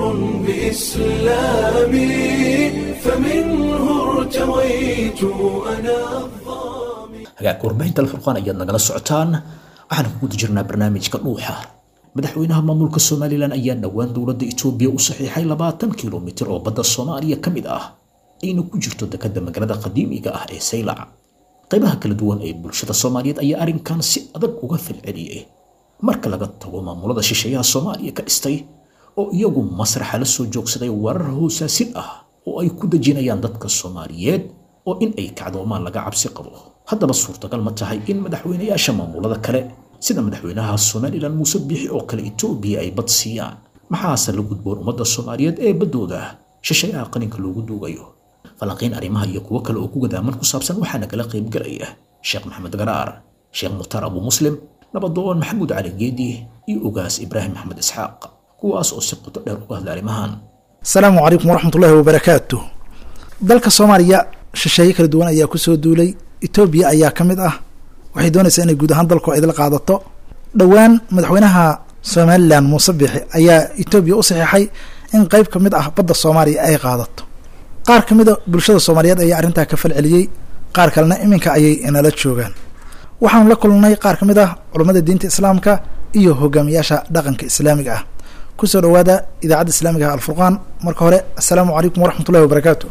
بإسلامي فمنه ارتويت أنا الظامي hagaagka warbaahinta alfurqaan ayaad nagala socotaan waxaan ku guda jirnaa barnaamijka dhuuxa madaxweynaha maamulka somalilan ayaa dhowaan dowladda itoobiya u saxiixay labaatan kilomitir oo badda soomaaliya ka mid ah ayna ku jirto dekadda magaalada qadiimiga ah ee saylac qaybaha kala duwan ee bulshada soomaaliyeed ayaa arrinkan si adag uga falceliyey marka laga tago maamulada shisheeyaha soomaaliya ka dhistay oo iyagu masraxa la soo joogsaday warar hoosaasin ah oo ay ku dejinayaan dadka soomaaliyeed oo in ay kacdoomaan laga cabsi qabo haddaba suurtagal ma tahay in madaxweynayaasha maamulada kale sida madaxweynaha somalilan muuse biixi oo kale itoobiya ay bad siiyaan maxaase la gudboon ummadda soomaaliyeed ee baddooda shisheeyaha qaninka loogu duugayo falanqiyn arrimaha iyo kuwo kale oo ku gadaaman ku saabsan waxaa nagala qaybgalaya sheekh maxamed garaar sheekh mukhtaar abu muslim nabadoon maxamuud cali geedi iyo ugaas ibraahim maxamed isxaaq kuwaas oo si qoto dheer uga hadla arrimahan asalaamu calaykum waraxmatullaahi wabarakaatu dalka soomaaliya shisheeye kala duwan ayaa kusoo duulay etoobiya ayaa ka mid ah waxay doonaysaa inay guud ahaan dalku idla qaadato dhowaan madaxweynaha somalilan muuse biixi ayaa etoobiya u saxiixay in qeyb ka mid ah badda soomaaliya ay qaadato qaar ka mida bulshada soomaaliyeed ayaa arrintaa ka falceliyey qaar kalena iminka ayay inala joogaan waxaanu la kulnay qaar ka mid ah culummada diinta islaamka iyo hogaamiyaasha dhaqanka islaamiga ah kusoo dhawaada idaacadda islaamiga ah alfurqaan marka hore assalaamu calaykum waraxmatullahi wabarakaatu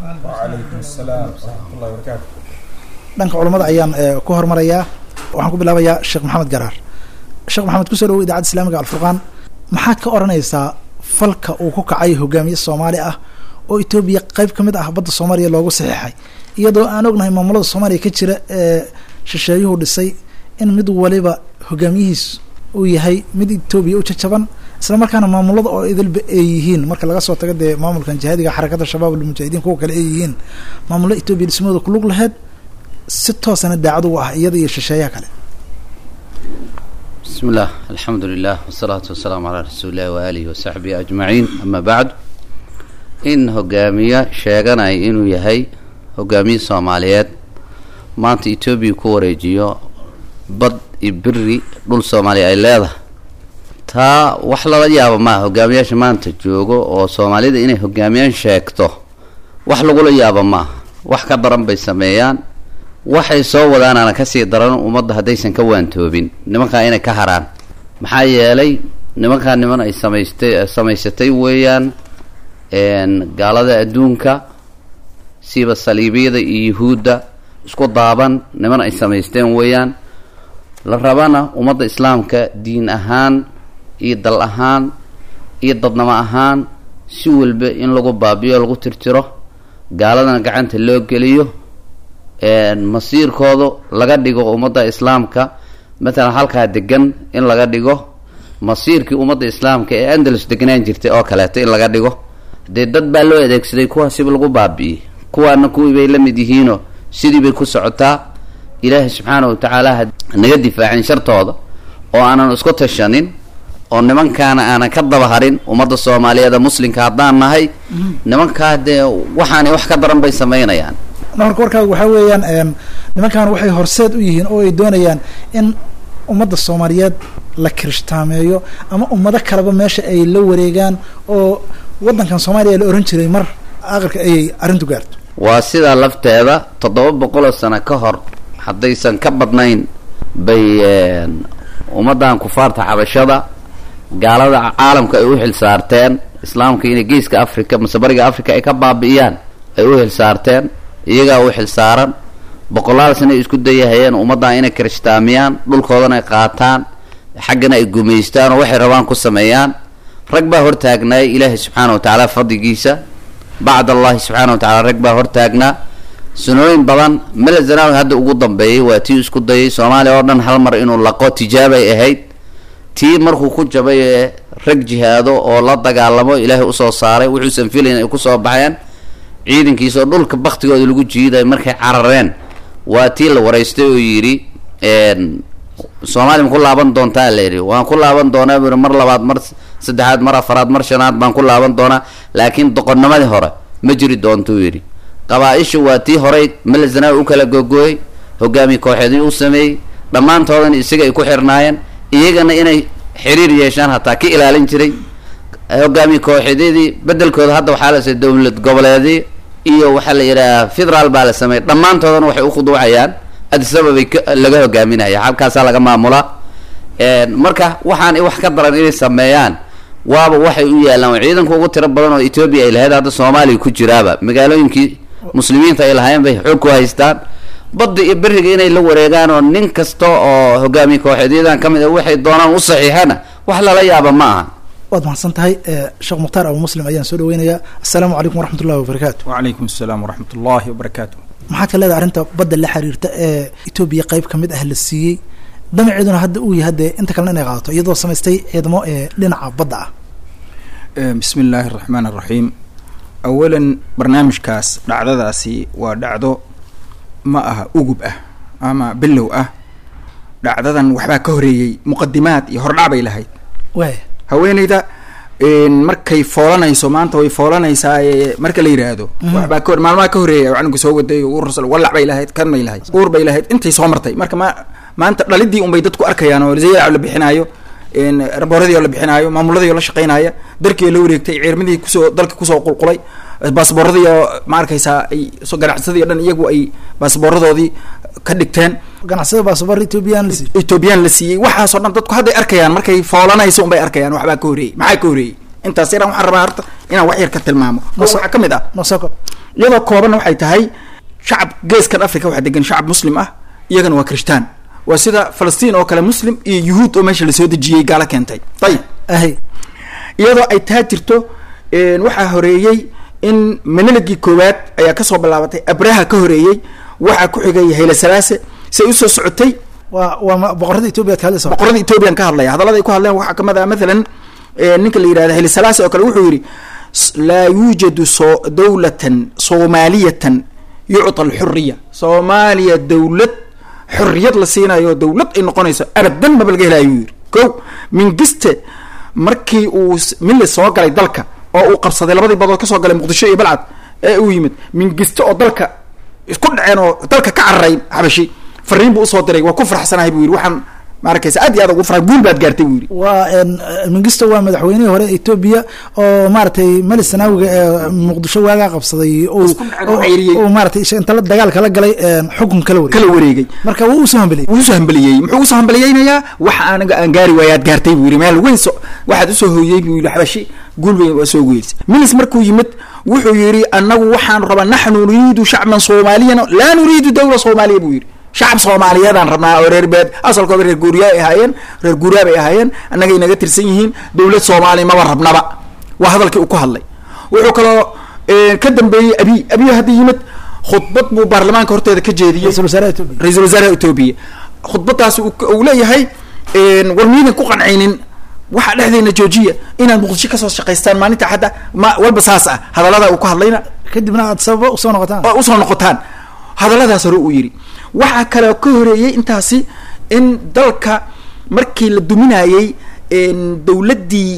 dhanka culummada ayaan ku hormarayaa waxaan ku bilaabayaa sheekh maxamed garaar sheekh maxamed kusoo dhawo idaacadda islaamiga alfurqaan maxaad ka odhanaysaa falka uu ku kacay hogaamiye soomaali ah oo etoobiya qeyb ka mid ah badda soomaaliya loogu saxiixay iyadoo aan ognahay maamulada soomaaliya ka jira ee shisheeyuhu dhisay in mid waliba hogaamiyihiis uu yahay mid etoobiya u jajaban isla markaana maamulada oo idilba ay yihiin marka laga soo tago dee maamulkan jihaadiga xarakada shabaab almujaahidiin kuwa kale ay yihiin maamulo etoobiya dhismooda kulug laheyd si toosana daacad ugu ah iyada iyo shisheeyaha kale bismi illah alxamdu lilah wasalaatu wasalaamu calaa rasuuli illahi waaalihi wasaxbihi ajmaciin ama bacdu in hogaamiye sheeganaya inuu yahay hogaamiye soomaaliyeed maanta etoobiya ku wareejiyo bad iyo beri dhul soomaaliya ay leedahay taa wax lala yaabo maaha hogaamiyaasha maanta joogo oo soomaalida inay hogaamiyaan sheegto wax lagula yaabo maaha wax ka daran bay sameeyaan waxay soo wadaanaana kasii daran ummadda haddaysan ka waantoobin nimankaa inay ka haraan maxaa yeelay nimankaa niman ay samaystay samaysatay weeyaan gaalada adduunka siiba saliibiyada iyo yuhuudda isku daaban niman ay samaysteen weeyaan la rabana ummadda islaamka diin ahaan iyo dal ahaan iyo dadnamo ahaan si walba in lagu baabiyo lagu tirtiro gaaladana gacanta loo geliyo masiirkooda laga dhigo ummadda islaamka matalan halkaa degan in laga dhigo masiirkii ummadda islaamka ee andalus deganaan jirtay oo kaleeto in laga dhigo dee dad baa loo adeegsaday kuwaasiba lagu baabi'iyey kuwaana kuwii bay la mid yihiinoo sidii bay ku socotaa ilaahay subxaana wa tacaala ha naga difaacin shartooda oo aanan isku tashanin oo nimankaana aanan ka daba harin ummadda soomaaliyeed ee muslimka haddaan nahay nimankaa dee waxaanay wax ka daran bay samaynayaan marka warkaaga waxaa weeyaan nimankan waxay horseed u yihiin oo ay doonayaan in ummadda soomaaliyeed la kirishhtaameeyo ama ummado kaleba meesha ay la wareegaan oo waddankan soomaaliya la ohan jiray mar aqalka ayay arrintu gaarto waa sidaa lafteeda toddoba boqoloo sano ka hor haddaysan ka badnayn bay ummaddan kufaarta xabashada gaalada caalamka ay u xil saarteen islaamka inay geeska africa mase bariga africa ay ka baabi'iyaan ay u xil saarteen iyagaa u xil saaran boqolaal sana ay isku dayahayeen ummaddan inay kirishtaamiyaan dhulkoodana ay qaataan xaggana ay gumaystaan oo waxay rabaan ku sameeyaan rag baa hortaagnaay ilaahay subxaana wa tacaala fadligiisa bacd allahi subxaana wa tacala rag baa hortaagnaa sanooyin badan mele zanaawi hadda ugu dambeeyay waa tii isku dayay soomaaliya oo dhan hal mar inuu laqo tijaabay ahayd tii markuu ku jabay ee rag jihaado oo la dagaalamo ilaahay usoo saaray wuxuusan filayn ay kusoo baxeen ciidankiisa oo dhulka baktigooda lagu jiiday markay carareen waa tii la waraystay oo yidhi soomaaliya ma ku laaban doontaa la yidhi waan ku laaban doonaa buu mar labaad mar saddexaad mar afaraad mar shanaad baan ku laaban doonaa laakiin doqonnimadii hore ma jiri doontuu yidhi qabaa-isha waa tii horey melezanaawi u kala googooyey hogaamiye kooxeedii u sameeyey dhammaantoodana isaga ay ku xirnaayeen iyagana inay xiriir yeeshaan hataa ka ilaalin jiray hogaamiye kooxeedyadii bedelkooda hadda waxaa la sameey dowlad goboleedii iyo waxaa la yidhaha federaal baa la sameeyey dhammaantoodana waxay u khuduucayaan adisababay laga hogaaminaya halkaasaa laga maamulaa marka waxaan wax ka daran inay sameeyaan waaba waxay u yaalaan ciidanka ugu tiro badan oo etoobiya ay lahayd hadda soomaaliya ku jiraaba magaalooyinkii muslimiinta ay lahaayeen bay xoog ku haystaan badda iyo beriga inay la wareegaan oo nin kasta oo hogaamiye kooxeedyadan ka mid a waxay doonaan u saxiixana wax lala yaaba ma aha waad mahadsan tahay sheekh mukhtaar abu muslim ayaan soo dhaweynayaa assalaamu calaykum waraxmat ullahi wabarakaatu wacalaykum asalaam waraxmat ullaahi wabarakaatu maxaad ka leedahay arrinta badda la xiriirta ee etoobiya qeyb ka mid ah la siiyey damaceeduna hadda uu yahay dee inta kalena inay qaadato iyadoo samaystay ciidamo ee dhinaca badda ah bismi illaahi araxmaan araxiim awalan barnaamijkaas dhacdadaasi waa dhacdo ma aha ugub ah ama bilow ah dhacdadan waxbaa ka horeeyey muqadimaad iyo hordhac bay lahayd waaya haweeneyda markay foolanayso maanta way foolanaysaa marka la yidhaahdo waxbaa ka maalmaha ka horeeya canuga soo waday uur walac bay lahayd kan bay lahayd uur bay lahayd intay soo martay marka ma maanta dhalidii unbay dadku arkayaan oo zayac la bixinaayo rabooradii oo la bixinaayo maamuladii oo la shaqeynaya darkii oo la wareegtay ciirmadii kusoo dalka kusoo qulqulay baasbooradii oo ma arkaysaa ay ganacsadii o dhan iyagu ay baasbooradoodii ka dhigteen ganacsada baasabor ethoobiyan la siiy ethoobiyan la siiyey waxaasoo dhan dadku hadday arkayaan markay foolanayso unbay arkayaan waxbaa ka horeeyey maxaa ka horeeyey intaas yaraan waxaan rabaa horta inaan wax yar ka tilmaamo oo waxaa ka mid ah nosoko iyadoo koobanna waxay tahay shacab geeskan africa waxaa degan shacab muslim ah iyagana waa kirishtaan waa sida falastiin oo kale muslim iyo yuhuud oo meesha lasoo dejiyey gaalo keentay ayib ahay iyadoo ay taa jirto waxaa horeeyey in meneligii koowaad ayaa kasoo bilaabatay abraha ka horeeyey waxaa ku xigay hayle salaase say usoo socotay waa waa boqorada etoobiya ad ka hadlaysa boqorada ethoobiyan ka hadlaya hadallada ay ku hadleen waxaa kamid ah mathalan ninka la yihahda hayle salaase oo kale wuxuu yidhi laa yuujadu so dawlatan soomaaliyatan yucta alxuriya soomaaliya dawlad xorriyad la siinayo dawlad ay noqonayso abadan maba laga helayo yidhi ko mingiste markii uu mille soo galay dalka oo uu qabsaday labadii badood kasoo galay muqdisho iyo balcad ee uu yimid mingiste oo dalka isku dhaceen oo dalka ka cararay xabashi fariin buu usoo diray waa ku faraxsanahay buu yidhi waxaan ma arkaysa aad iyo aad ugu farxa guul baad gaartay buu yidhi waa mingisto waa madaxweynihii hore etoobiya oo maaragtay mali sanaawiga ee muqdisho waagaa qabsaday Isku dhacay, oo ceyriyey. oo maaragtay inta la dagaal kala galay xukun kala wareegay kala wareegay marka wuu usoo hambeliyey wuu usoo hambaliyey muxuu usoo hambaliyeynayaa waxa aniga aan gaari waayo aad gaartay buu yidhi meel weyn so waxaad usoo hooyey buu yidhi xabashi guul weyn waa soo goyeysa milis markuu yimid wuxuu yidhi anagu waxaan rabaa naxnu nuriidu shacban soomaaliyan laa nuriidu dawla soomaaliya buu yidhi shacab soomaaliyeedaan rabnaa oo reer beed asalkooda reer guuriyaa ay ahaayeen reer guuriyaa bay ahaayeen annagay naga tirsan yihiin dawlad soomaaliya maba rabnaba waa hadalkii uu ku hadlay wuxuu kaloo eh, ka dambeeyey abi abiy hadda yimid khudbad buu baarlamaanka horteeda ka jeediyey ra-iisul wasaaraha etoobiya ra-iisul wasaaraha etoobiya khudbadaas uu uu leeyahay war miidan ku qancaynin waxaa dhexdeena joojiya inaad muqdisho kasoo shaqaystaan maalinta hadda ma walba saas ah hadallada uu ku hadlayna kadibna aad sababa usoo noqotaan oo usoo noqotaan hadalladaas hore uu yidhi waxaa kaloo ka horeeyey intaasi in dalka markii la duminayey dawladdii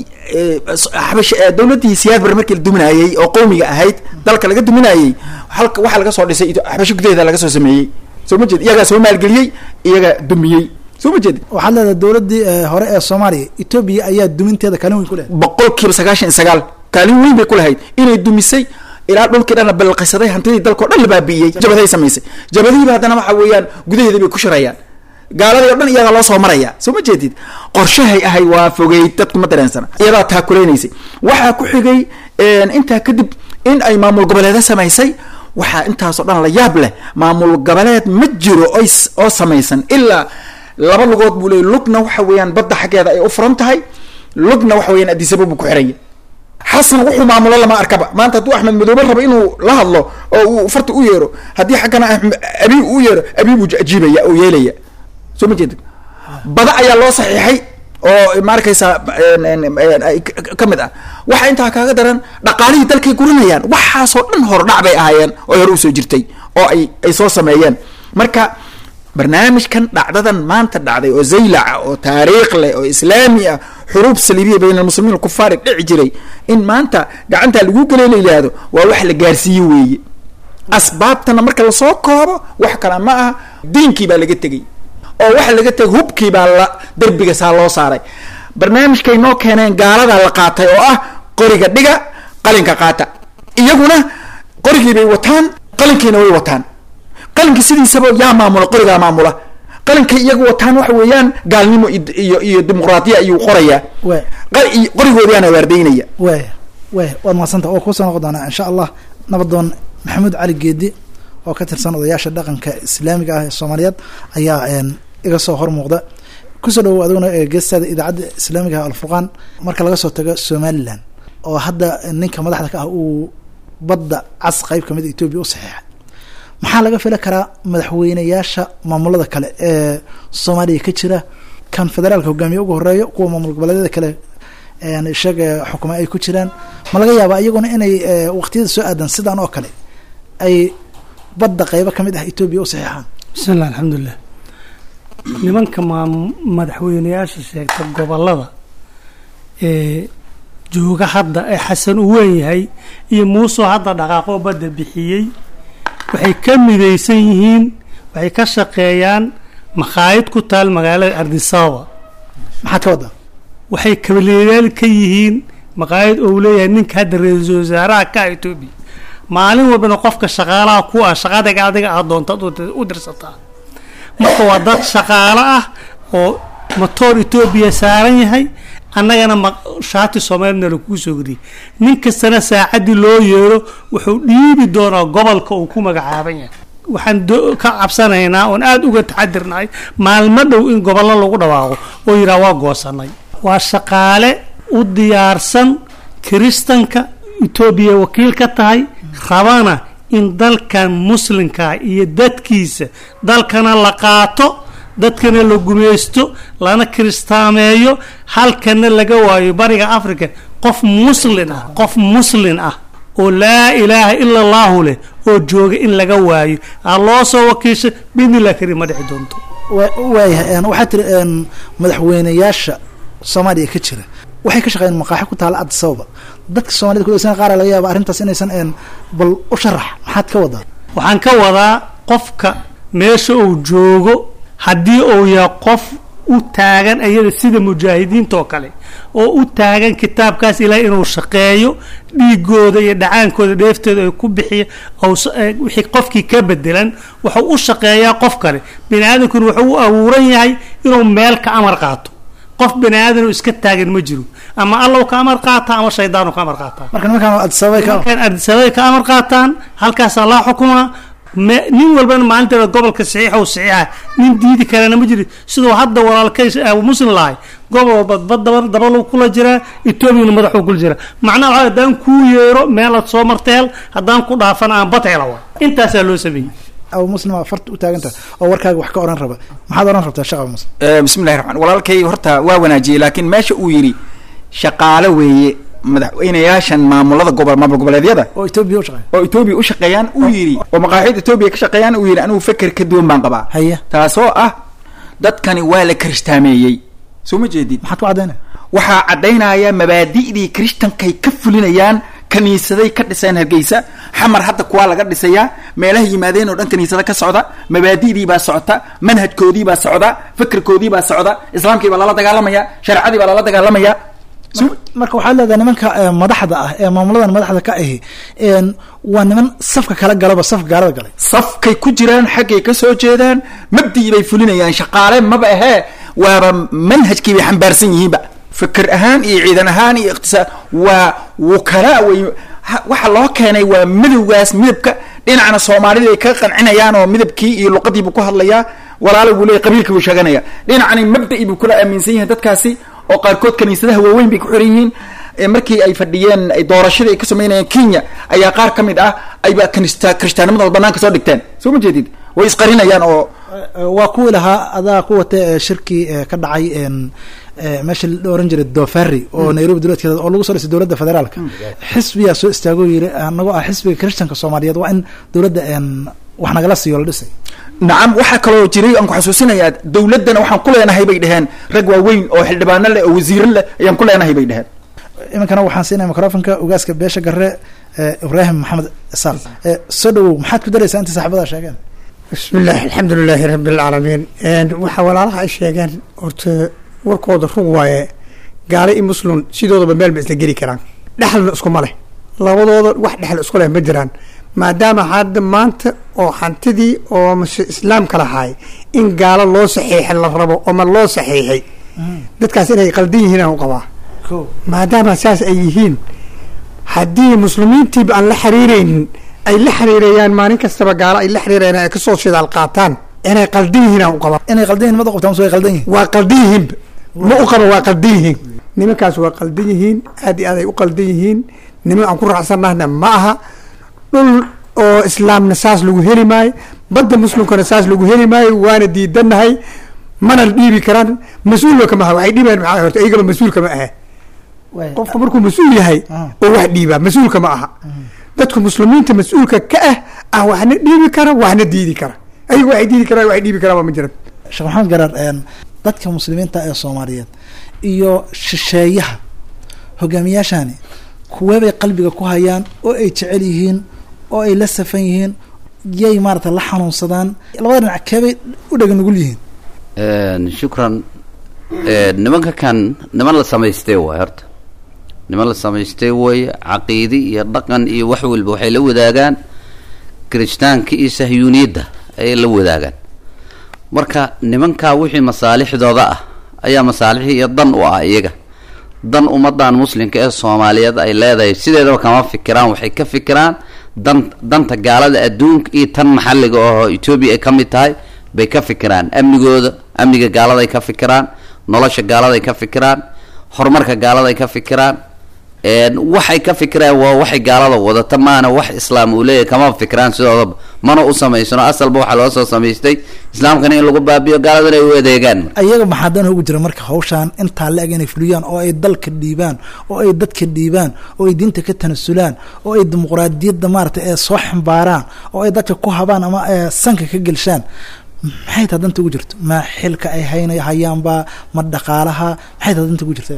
xabash dawladdii siyaad bare markii la duminayey oo qowmiga ahayd dalka laga duminayey halka waxaa laga soo dhisay xabasho gudaheeda laga soo sameeyey soo ma jeed iyagaa soo maalgeliyey iyagaa dumiyey soo ma jeed waxaad leedahay dawladdii eh, hore ee soomaaliya etoobiya ayaa duminteeda kaalin weyn ku leedahay boqol kiiba sagaashan iyo sagaal kaalin weyn bay ku lahayd inay dumisay ilaa dhulkii dhan la balqisaday hantidii dalkao dhan la baabi'iyey jabaday samaysay jabadihiiba haddana waxa weeyaan gudaheeda bay ku shirayaan gaaladii o dhan iyagaa loo soo maraya soo ma jeedid qorshahay ahay waa fogey dadku ma dareensana iyadaa taakuleynaysay waxaa ku xigay intaa kadib in ay maamul goboleeda samaysay waxaa intaasoo dhan la yaab leh maamul goboleed ma jiro oy s- oo samaysan ilaa laba lugood buu leeyay lugna waxa weeyaan badda xaggeeda ay u furan tahay lugna waxa weeyaan adisaba buu ku xiranya xasan wuxuu maamulo lama arkaba maanta hadduu axmed madoobe rabo inuu la hadlo oo uu farta u yeero haddii xaggana Axmed- abi u yeero abi buu ajiibaya oo yeelaya soo ma jeedid bada ayaa loo saxiixay oo ma arkaysaa en- en- en- ay ka- ka mid ah waxa intaa kaaga daran dhaqaalihii dalkay guranayaan waxaasoo dhan hordhac bay ahaayeen oo hore usoo jirtay oo ay ay soo sameeyeen marka barnaamijkan dhacdadan maanta dhacday oo zaylaca oo taariikh leh oo islaami ah xuruub saliibiya bayna almuslimiin alkufaari dhici jiray in maanta gacantaa lagu gelay la yidhaahdo waa wax la gaarsiiye weeye asbaabtana marka lasoo koobo wax kale ma aha diinkii baa laga tegey oo waxa laga tegay hubkii baa la derbiga saa loo saaray barnaamijkay noo keeneen gaaladaa la qaatay oo ah qoriga dhiga qalinka qaata iyaguna qorigii bay wataan qalinkiina way wataan qalinka sidiisaba yaa maamula qorigaa maamula qalinka iyagu wataan waxa weeyaan gaalnimo iyo- iyo iyo dimuqraadiya ayuu qorayaa waay qal- iyo qorigoodiyaana waardaynaya waay waay waad mahadsanta oo kusoo noqon doonaa insha allah nabadoon maxamuud cali geedi oo ka tirsan odayaasha dhaqanka islaamiga ah ee soomaaliyeed ayaa een, iga soo hor muuqda kusoo dhawow adiguna ee geestaada idaacadda islaamiga ah alfurqaan marka laga soo tago somalilan oo hadda ninka madaxda ka ah uu badda cas qeyb kamid etoobiya u saxiixay maxaa laga fili karaa madaxweyneyaasha maamulada kale ee soomaaliya ka jira kan federaalka hogaamiye ugu horeeyo kuwa maamul goboleedyada kale een isaga xukuma ay ku jiraan ma laga yaabaa iyaguna inay eh, waqtiyada soo aadan sidan oo kale ay badda qeybo kamid ah etoobiya u saxiixaan bismillah alxamdulilah nimanka maa madaxweyneyaasha sheegta gobolada ee jooga hadda ee xasan u weyn yahay iyo muusoo hadda dhaqaaqoo badda bixiyey waxay ka midaysan yihiin waxay ka shaqeeyaan makhaayid ku taal magaalada ardisaba maxaad ka waddaa waxay kabalyaal ka yihiin maqaayad ou leeyahay ninka hadda ra-iisul wasaaraha ka ah etoobiya maalin walbana qofka shaqaalaha ku ah shaqadaga adiga aad doontaad u- u dirsataa marka waa dad shaqaalo ah oo matoor etoobiya saaran yahay annagana ma shaati soomaalina lakuu soo geliyay nin kastana saacaddii loo yeero wuxuu dhiibi doonaa gobolka uu ku magacaaban yahay waxaan do- ka cabsanaynaa oon aada uga taxadirnahay maalmo dhow in gobollo lagu dhawaaqo oo yidhaha waa goosanay waa shaqaale u diyaarsan kiristanka etoobiya wakiil ka tahay rabana in dalkan muslimka iyo dadkiisa dalkana la qaato dadkana la gumaysto lana kiristaameeyo halkana laga waayo bariga africa qof muslin ah qof muslin ah oo laa ilaaha ila allahu leh oo jooga in laga waayo aa loo soo wakiisha bidnillah karim ma dhici doonto Wa- waayahay een, waxaa tiri een, madaxweyneyaasha soomaaliya ka jira waxay ka shaqeeyeen maqaaxi ku taala addis ababa dadka soomaalida kudhegsan qaar laga yaaba arrintaas inaysan een, bal u sharax maxaad ka wadaa waxaan ka wadaa qofka meesha uu joogo haddii uu yahay qof u taagan ayada sida mujaahidiinta oo kale oo u taagan kitaabkaas ilaahay inuu shaqeeyo dhiigooda iyo dhacaankooda dheeftooda ay ku bixiya ou s- eh, wixii qofkii ka bedelan wuxuu u shaqeeyaa qof kale bini aadamkuna wuxuu u abuuran yahay inuu meel ka amar qaato qof bini aadan oo iska taagan ma jiro ama allow ka amar qaata ama shaydaanu ka amar qaataa marka nimankan addis ababa ka markaan ardisabay ka amar qaataan halkaasaa laa xukumaa me nin walbana maalinteeda gobolka saxiixa u saxiixa nin diidi karana ma jiri siduu hadda walaalkay abu muslim lahay gobol walba bad daba dabal kula jiraa etoobiyana madaxuu kula jiraa macnaha waxaa haddaan kuu yeero meelaad soo marta hel haddaan ku dhaafana aan bad hela waa intaasaa loo sameeyey abu muslim aa farta u taagan tahay oo warkaaga wax ka oran raba maxaad oran rabtaa sheekh abu muslim Eh, bismillahi raxmaan walaalkay horta waa wanaajiyey laakiin meesha uu yidhi shaqaale weeye madaxweynayaashan maamulada gobol maamul goboleedyada oo etoobiya u shaqeeya oo etoobiya u shaqeeyaan uu yidhi oo maqaaxida etoobiya ka shaqeeyaan uu yidhi anigu feker ka duwan baan qabaa haya taasoo ah dadkani waa la kiristaameeyey soo ma jeedid maxaad ku caddaynaya waxaa caddaynaya mabaadi'dii kirishtankay ka fulinayaan kaniisaday ka dhiseen hargeysa xamar hadda kuwaa laga dhisayaa meelaha yimaadeen oo dhan kaniisada ka socda mabaadi'dii baa socota manhajkoodii baa socda fikirkoodii baa socda islaamkii baa lala dagaalamaya shareecadii baa lala dagaalamaya Mar- marka waxaad leedahay nimanka eh, madaxda ah ee maamuladan madaxda ka ahi een, waa niman safka kala galaba safka gaalada galay safkay ku jiraan xaggay ka soo jeedaan mabdii bay fulinayaan shaqaale maba ahee waaba manhajkii bay xambaarsan yihiinba fikir ahaan iyo ciidan ahaan iyo iqtisaad waa wukalaa way ha- waxa loo keenay waa midowgaas midabka dhinacna soomaalida ay ka qancinayaan oo midabkii iyo luqadii buu ku hadlayaa walaalo buu leeyahy qabiilkii buu sheeganaya dhinacni mabda'i buu kula aaminsan yihiin dadkaasi oo qaarkood kaniisadaha waaweyn bay ku xiran yihiin ee markii ay fadhiyeen ay doorashadii ay ka samaynayeen kenya ayaa qaar ka mid ah ayba kanista kirishtaanimadooda banaanka soo dhigteen soo ma jeedid way isqarinayaan oo Eh, waa kuwii lahaa adaa ku wata eh, shirkii eh, ka dhacay een, eh, meesha la oran jiray dofari oo nairobi dowladkeeda oo lagu soo dhisay dowladda federaalka xisbiyaa soo istaagoo yiri anagoo ah xisbiga christianka soomaaliyeed waa in dowladda een, wax nagala siiyo la dhisay nacam waxaa kaloo jiray aan ku xasuusinayaa dowladdana waxaan ku leenahay bay dheheen rag waaweyn oo xildhibaano leh oo wasiiro leh ayaan ku leenahay bay dheheen iminkana waxaan siinaya microfonka ogaaska beesha garre eh, ibraahim maxamed isaal Eh, soo dhawow maxaad ku daraysaa inta saaxiibada sheegeen bismillaahi alxamdu lilaahi rabi alcaalamiin waxaa walaalaha ay sheegeen horta warkooda rug waaye gaale iyo muslim sidoodaba meel ba isla geli karaan dhexalna iskuma leh labadooda wax dhexal isku leh ma jiraan maadaama hadda maanta oo hantidii oo mase islaamka lahaay in gaalo loo saxiixay la rabo oma loo saxiixay dadkaas inay qaldan yihiin aan u qabaa ko maadaama saas ay yihiin haddii muslimiintiiba aan la xiriiraynin ay la xiriirayaan maalin kastaba gaalo ay la xiriirayaan ay kasoo shidaal qaataan inay qaldan yihiin aan u qabaa inay qaldan yihin mada qabtaan mase way qaldan yihin waa qaldan yihiinba ma u qaba waa qaldan yihiin nimankaas waa qaldan yihiin aad iyo aad ay u qaldan yihiin niman aan ku raacsannahna ma aha dhul oo islaamna saas lagu heli maayo badda muslimkana saas lagu heli maayo waana diidanahay mana la dhiibi karaan mas-uulba kama aha waxay dhiibayaan maxaa horta iyagaba mas-uulka ma aha Way- qofka markuu mas-uul yahay Ah. oo wax dhiibaa mas-uulka ma aha dadka muslimiinta mas-uulka ka ah ah waxna dhiibi kara waxna diidi kara ayaga waxay diidi karaan waxay dhiibi karaan waa ma jiran sheekh maxamed garaar een, dadka muslimiinta ee soomaaliyeed iyo shisheeyaha hogaamiyaashani kuweebay qalbiga ku hayaan oo ay jecel yihiin oo ay la safan yihiin yay maarata la xanuunsadaan labada dhinac keebay u dhega nugul yihiin Een, shukran Een, nimanka kan niman la samaystay waay horta niman la samaystay way caqiidi iyo dhaqan iyo wax walba waxay la wadaagaan kirishtaanka iyo sahyuuniyadda ayay la wadaagaan marka nimankaa wixii masaalixdooda ah ayaa masaalixii iyo dan u ah iyaga dan ummadan muslimka ee soomaaliyeed ay leedahay sideedaba kama fikiraan waxay ka fikiraan dan danta gaalada adduunka iyo tan maxalliga oo etoobiya ay ka mid tahay bay ka fikiraan amnigooda amniga gaaladay ka fikiraan nolosha gaaladay ka fikiraan horumarka gaaladay ka fikiraan een, waxay ka fikiraan waa waxay gaalada wadata maana wax islaam uu leeyahay kama fikiraan sidoodaba mana u samaysano asalba waxaa loo soo samaystay islaamkana in lagu baabiyo gaaladana ay u adeegaan ayaga maxaa dan ugu jira marka hawshaan intaa la-eg inay fuliyaan oo ay dalka dhiibaan oo ay dadka dhiibaan oo ay diinta ka tanasulaan oo ay dimuqraadiyadda maarata ee soo xambaaraan oo ay dadka ku habaan ama ee sanka ka gelshaan maxay taa danta ugu jirto ma xilka ay hayna hayaanba ma dhaqaalaha maxay taa danta ugu jirta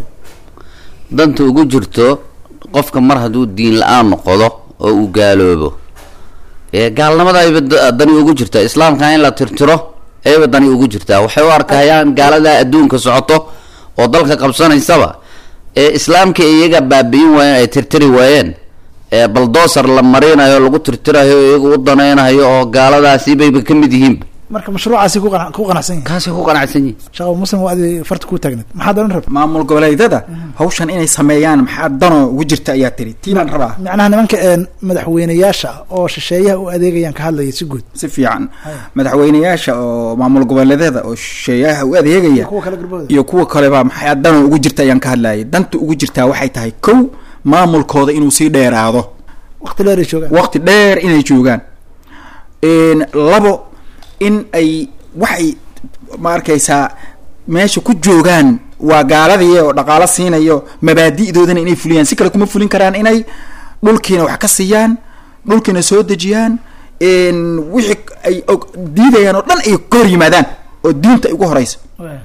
danta ugu jirto qofka mar hadduu diin la-aan noqdo oo uu gaaloobo ee gaalnimada ayba da- dani ugu jirtaa islaamka in la tirtiro ayba dani ugu jirtaa waxay u arkayaan gaalada adduunka socoto oo dalka qabsanaysaba ee islaamka iyaga baabi'in waayeen ay tirtiri waayeen ee baldoosar la marinayo lagu tirtirayo iyaga u danaynayo oo gaaladaasi bayba ka mid yihiinba marka mashruucaasi ku qana- ku qanacsan yihin kaasay ku qanacsan yihin shaqo muslim waa adi farta ku taagneed maxaad odhan rabta maamul goboleedyada hawshan inay sameeyaan maxaa danoo ugu jirta ayaa tiri tii baan rabaa macnaha nimanka een madaxweyneyaasha ah oo shisheeyaha u adeegayaan ka hadlaya si guud si fiican madaxweyneyaasha oo maamul goboleedyada oo shisheeyaha u adeegaya kuwa kale garbooda iyo kuwa kaleba maxaa danoo ugu jirta ayaan ka hadlayay danta ugu jirtaa waxay tahay kow maamulkooda inuu sii dheeraado waqti dheer ay joogaan waqti dheer inay joogaan Een, labo in ay waxay ma arkaysaa meesha ku joogaan waa gaaladii oo dhaqaalo siinayo mabaadi'doodana inay fuliyaan si kale kuma fulin karaan inay dhulkiina wax ka siiyaan dhulkiina soo dejiyaan een, wixii ay og- diidayaan oo dhan ay ka hor yimaadaan oo diinta ay ugu horeysa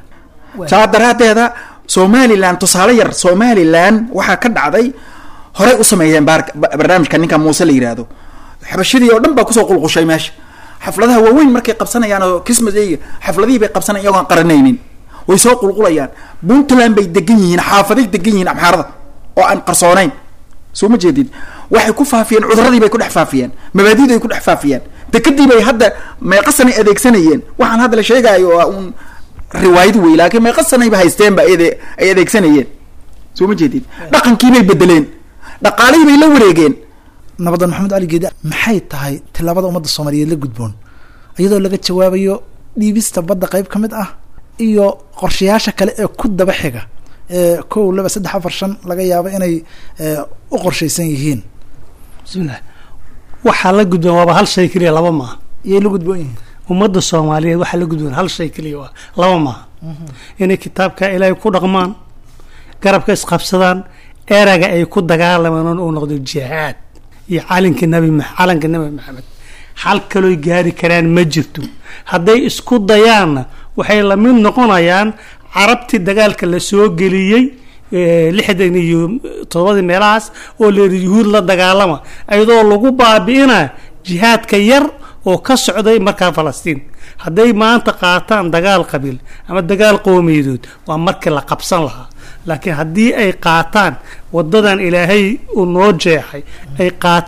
saa daraadeeda somalilan tusaale yar somalilan waxaa ka dhacday horey u sameeyeen baar- ba- barnaamijka ninka muuse la yiraahdo xabashadii oo dhan baa kusoo qulqushay meesha xafladaha waaweyn markay qabsanayaan oo christmas day xafladihii bay qabsanayan iyagoon qaranaynin way soo qulqulayaan puntland bay degan yihiin xaafaday degan yihiin amxaarada oo aan qarsoonayn soo ma jeedid waxay ku faafiyeen cuduradii bay ku dhex faafiyeen mabaadidii ay ku dhex faafiyeen dekadii bay hadda meeqasanay adeegsanayeen waxaan hadda la sheegaayo oo un riwaayad wey laakiin meeqasanayba haysteenba ay ade- ay adeegsanayeen soo ma jeedid dhaqankii bay bedeleen dhaqaalihii bay la wareegeen nabadan maxamed cali geedi maxay tahay tilaabada ummadda soomaaliyeed la gudboon iyadoo laga jawaabayo dhiibista badda qayb ka mid ah iyo qorshayaasha kale ee ku daba xiga ee kow laba saddex afar shan laga yaabo inay ee, u qorshaysan yihiin bismillah waxaa la gudboon waaba hal shay keliya laba maaha iyay la gudboon yihiin ummadda soomaaliyeed waxaa la gudboon hal shay keliya waa laba maaha inay kitaabka ilaahay ku dhaqmaan garabka isqabsadaan eraga ay ku dagaalamaan uu noqdo jihaad iyo calinka nabi ma- calanka nabi maxamed xal kalooy gaari karaan ma jirto hadday isku dayaanna waxay la mid noqonayaan carabtii dagaalka la soo geliyey eh, lixdan iyo todobadii meelahaas oo leeri yuhuud la dagaalama iyadoo lagu baabi'ina jihaadka yar oo ka socday markaa falastiin hadday maanta qaataan dagaal qabiil ama dagaal qowmiyadood waa markii la qabsan lahaa laakiin haddii ay qaataan wadadan ilaahay uu noo jeexay ay qaataan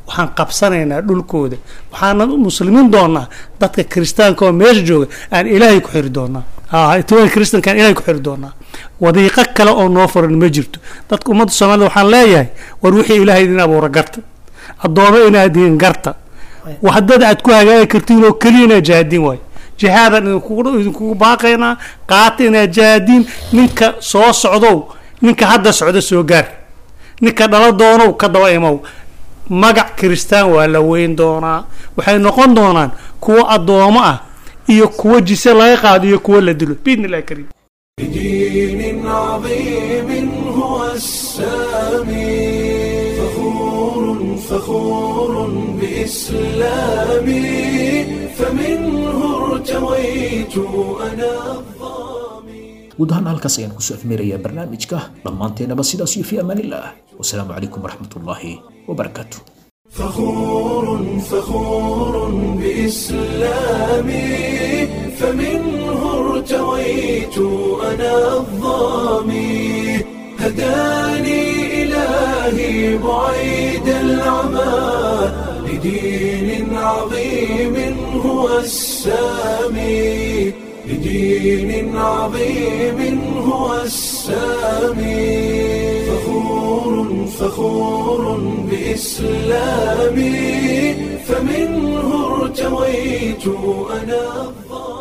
waxaan qabsanaynaa dhulkooda waxaana muslimiin doonaa dadka kiristaanka oo meesha jooga aan ilaahay ku xiri doonaa etoobiyaan kiristankaan ilaahay ku xiri doonaa wadiiqo kale oo noo furan ma jirto dadka ummadda soomaalida waxaan leeyahay war wixii ilaahay idin abuura garta addoomo inaad dihin garta waxdad aad ku hagaagi kartiin oo keliya inaad jahaadiin waayo jihaadan idinkugu idinkugu baaqaynaa qaata inaad jahaadiin ninka soo socdow ninka hadda socda soo gaar ninka dhala doonow ka daba imow magac kiristaan waa la weyn doonaa waxay noqon doonaan kuwo addoomo ah iyo kuwo jise laga qaado iyo kuwo la dilo biidni illahi kariim بدين عظيم هو السامي فخور فخور بإسلامي فمنه ارتويت أنا الظامي guud ahaan halkaas ayaan kusoo afmeerayaa barnaamijka dhammaanteenaba sidaas iyo fi amaanillaah wasalaamu calaykum waraxmatullaahi wabarakaatu فخور فخور بإسلامي فمنه ارتويت أنا الظامي هداني إلهي بعيد العمى لدين عظيم هو السامي لدين عظيم هو السامي فخور فخور بإسلامي فمنه ارتويت أنا الظالم